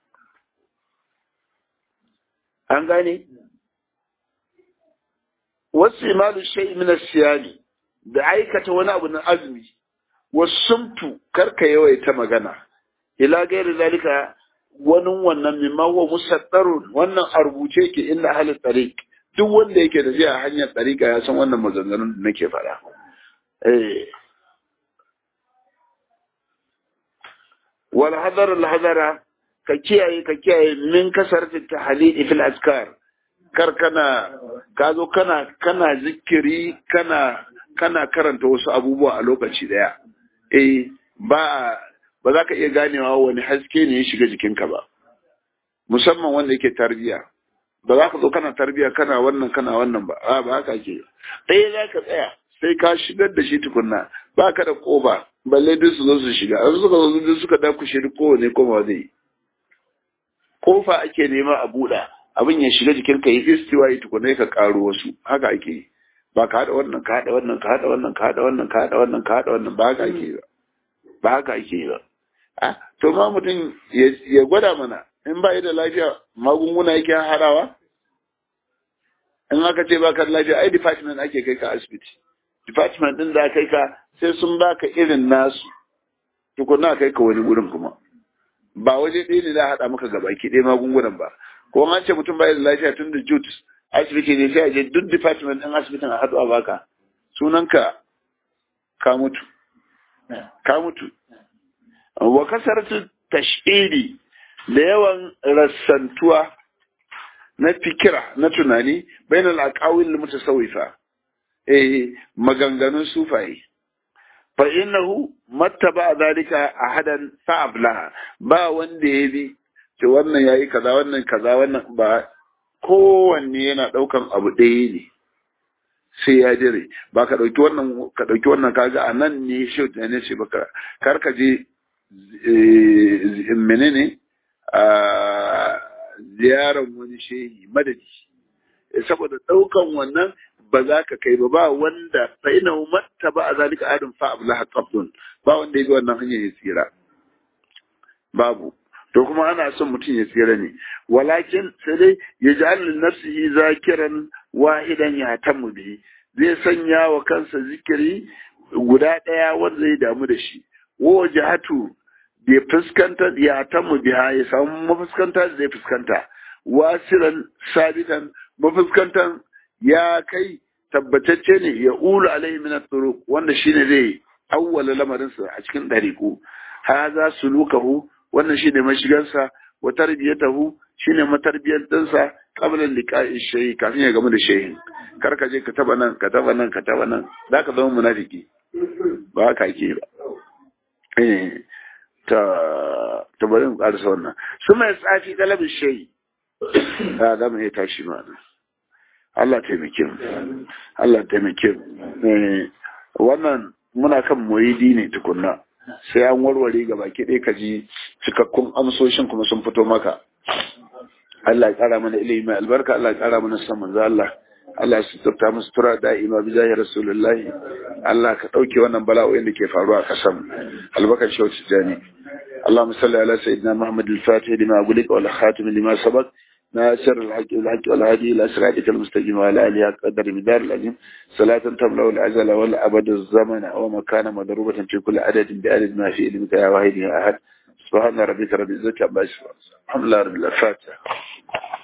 an gane wasu imalu shai min siyami da aikata wani abu na azumi wasumtu karka yawaita magana ila gairi zalika wani wannan mimma huwa musaddarun wannan a rubuce yake inda ahlul tariq duk wanda yake da a hanyar tariqa ya san wannan maganganun da nake faɗa eh wal hadar al hadara ka kiyaye ka kiyaye min kasarti tahlil fil azkar kar kana ka zo kana kana zikiri kana kana karanta wasu abubuwa a lokaci daya eh ba ba za ka iya ganewa wani haske ne ya shiga jikinka ba musamman wanda yake tarbiya ba za ka zo kana tarbiya kana wannan kana wannan ba a ba haka ke ɗaya za ka tsaya sai ka shigar da shi tukunna ba ka da ƙoba balle duk su zo su shiga an suka zo duk suka dakushe duk kowane koma zai yi kofa ake nema a buɗa abin ya shiga jikinka ya istiwa yi tukunna ka ƙaro wasu haka ake yi ba ka haɗa wannan ka haɗa wannan ka haɗa wannan ka haɗa wannan ka haɗa wannan ka haɗa wannan ba haka ake yi ba ba haka ake yi ba a to ma mutum ya gwada mana in ba da lafiya magunguna yake harawa in aka ce baka da lafiya ai department ake kai ka asibiti department din da kai ka sai sun baka irin nasu tukuna kai ka wani gurin kuma ba waje ɗaya ne za a haɗa maka gabaki ɗaya magungunan ba ko an ce mutum bai da lafiya tun da jut asibiti ne sai a je duk department ɗin asibitin a haɗu a baka sunanka ka mutu ka mutu wa kasartu tashiri da yawan rassantuwa na fikira na tunani bainal aqawil mutasawwifa eh maganganun sufaye fa innahu mattaba zalika ahadan fa'ablaha ba wanda ya bi ce wannan yayi kaza wannan kaza wannan ba kowanne yana daukan abu ɗaya ne sai ya dire ba ka dauki wannan ka dauki wannan kaga a nan ne shi ne ce baka kar ka je menene a ziyarar wani shehi madadi saboda daukan wannan ba za ka kai ba ba wanda fa ina matta ba a zalika adin fa abla qabdun ba wanda ya bi wannan hanyar ya tsira babu to kuma ana son mutum ya tsira ne walakin sai dai ya ji allin nafsihi zakiran wahidan ya tamu bihi zai sanya wa kansa zikiri guda ɗaya wanda zai damu da shi wa jihatu bai fuskanta ya tamu biha ya samu mafuskanta da zai fuskanta wasiran sabitan mafuskantan ya kai tabbatacce ne ya ulu alaihi min turuq wanda shine zai awwala lamarinsa a cikin dariku haza sulukahu wannan shine mashigansa wa tarbiyatahu shine matarbiyar dinsa qabla liqa'i shay kafin ya gamu da shehin kar ka je ka taba nan ka taba nan ka taba nan zaka zama munafiki ba haka ake ba eh ta ta bari mu karasa wannan su mai tsafi talabin shay da da mu ya tashi ma Allah taimake mu Allah taimake mu wannan muna kan muridi ne tukunna sai an warware ga baki ɗaya ka ji cikakkun amsoshin kuma sun fito maka Allah ya ƙara mana ilimi mai albarka Allah ya ƙara mana san manzo Allah Allah ya suturta musu tura da'ima bi zahir rasulullah Allah ka ɗauke wannan bala'o'in da ke faruwa a ƙasar albarkar shauci jani اللهم صل على سيدنا محمد الفاتح لما أقولك والخاتم لما سبق ناصر الحق والحق والهادي إلى صراطك المستقيم وعلى آله قدر مدار العظيم صلاة تملأ العزل والأبد الزمن ومكان مضروبة في كل عدد بعدد ما في علمك يا واحد يا أحد سبحان ربك رب العزة عما يصفون الحمد لله رب الفاتحة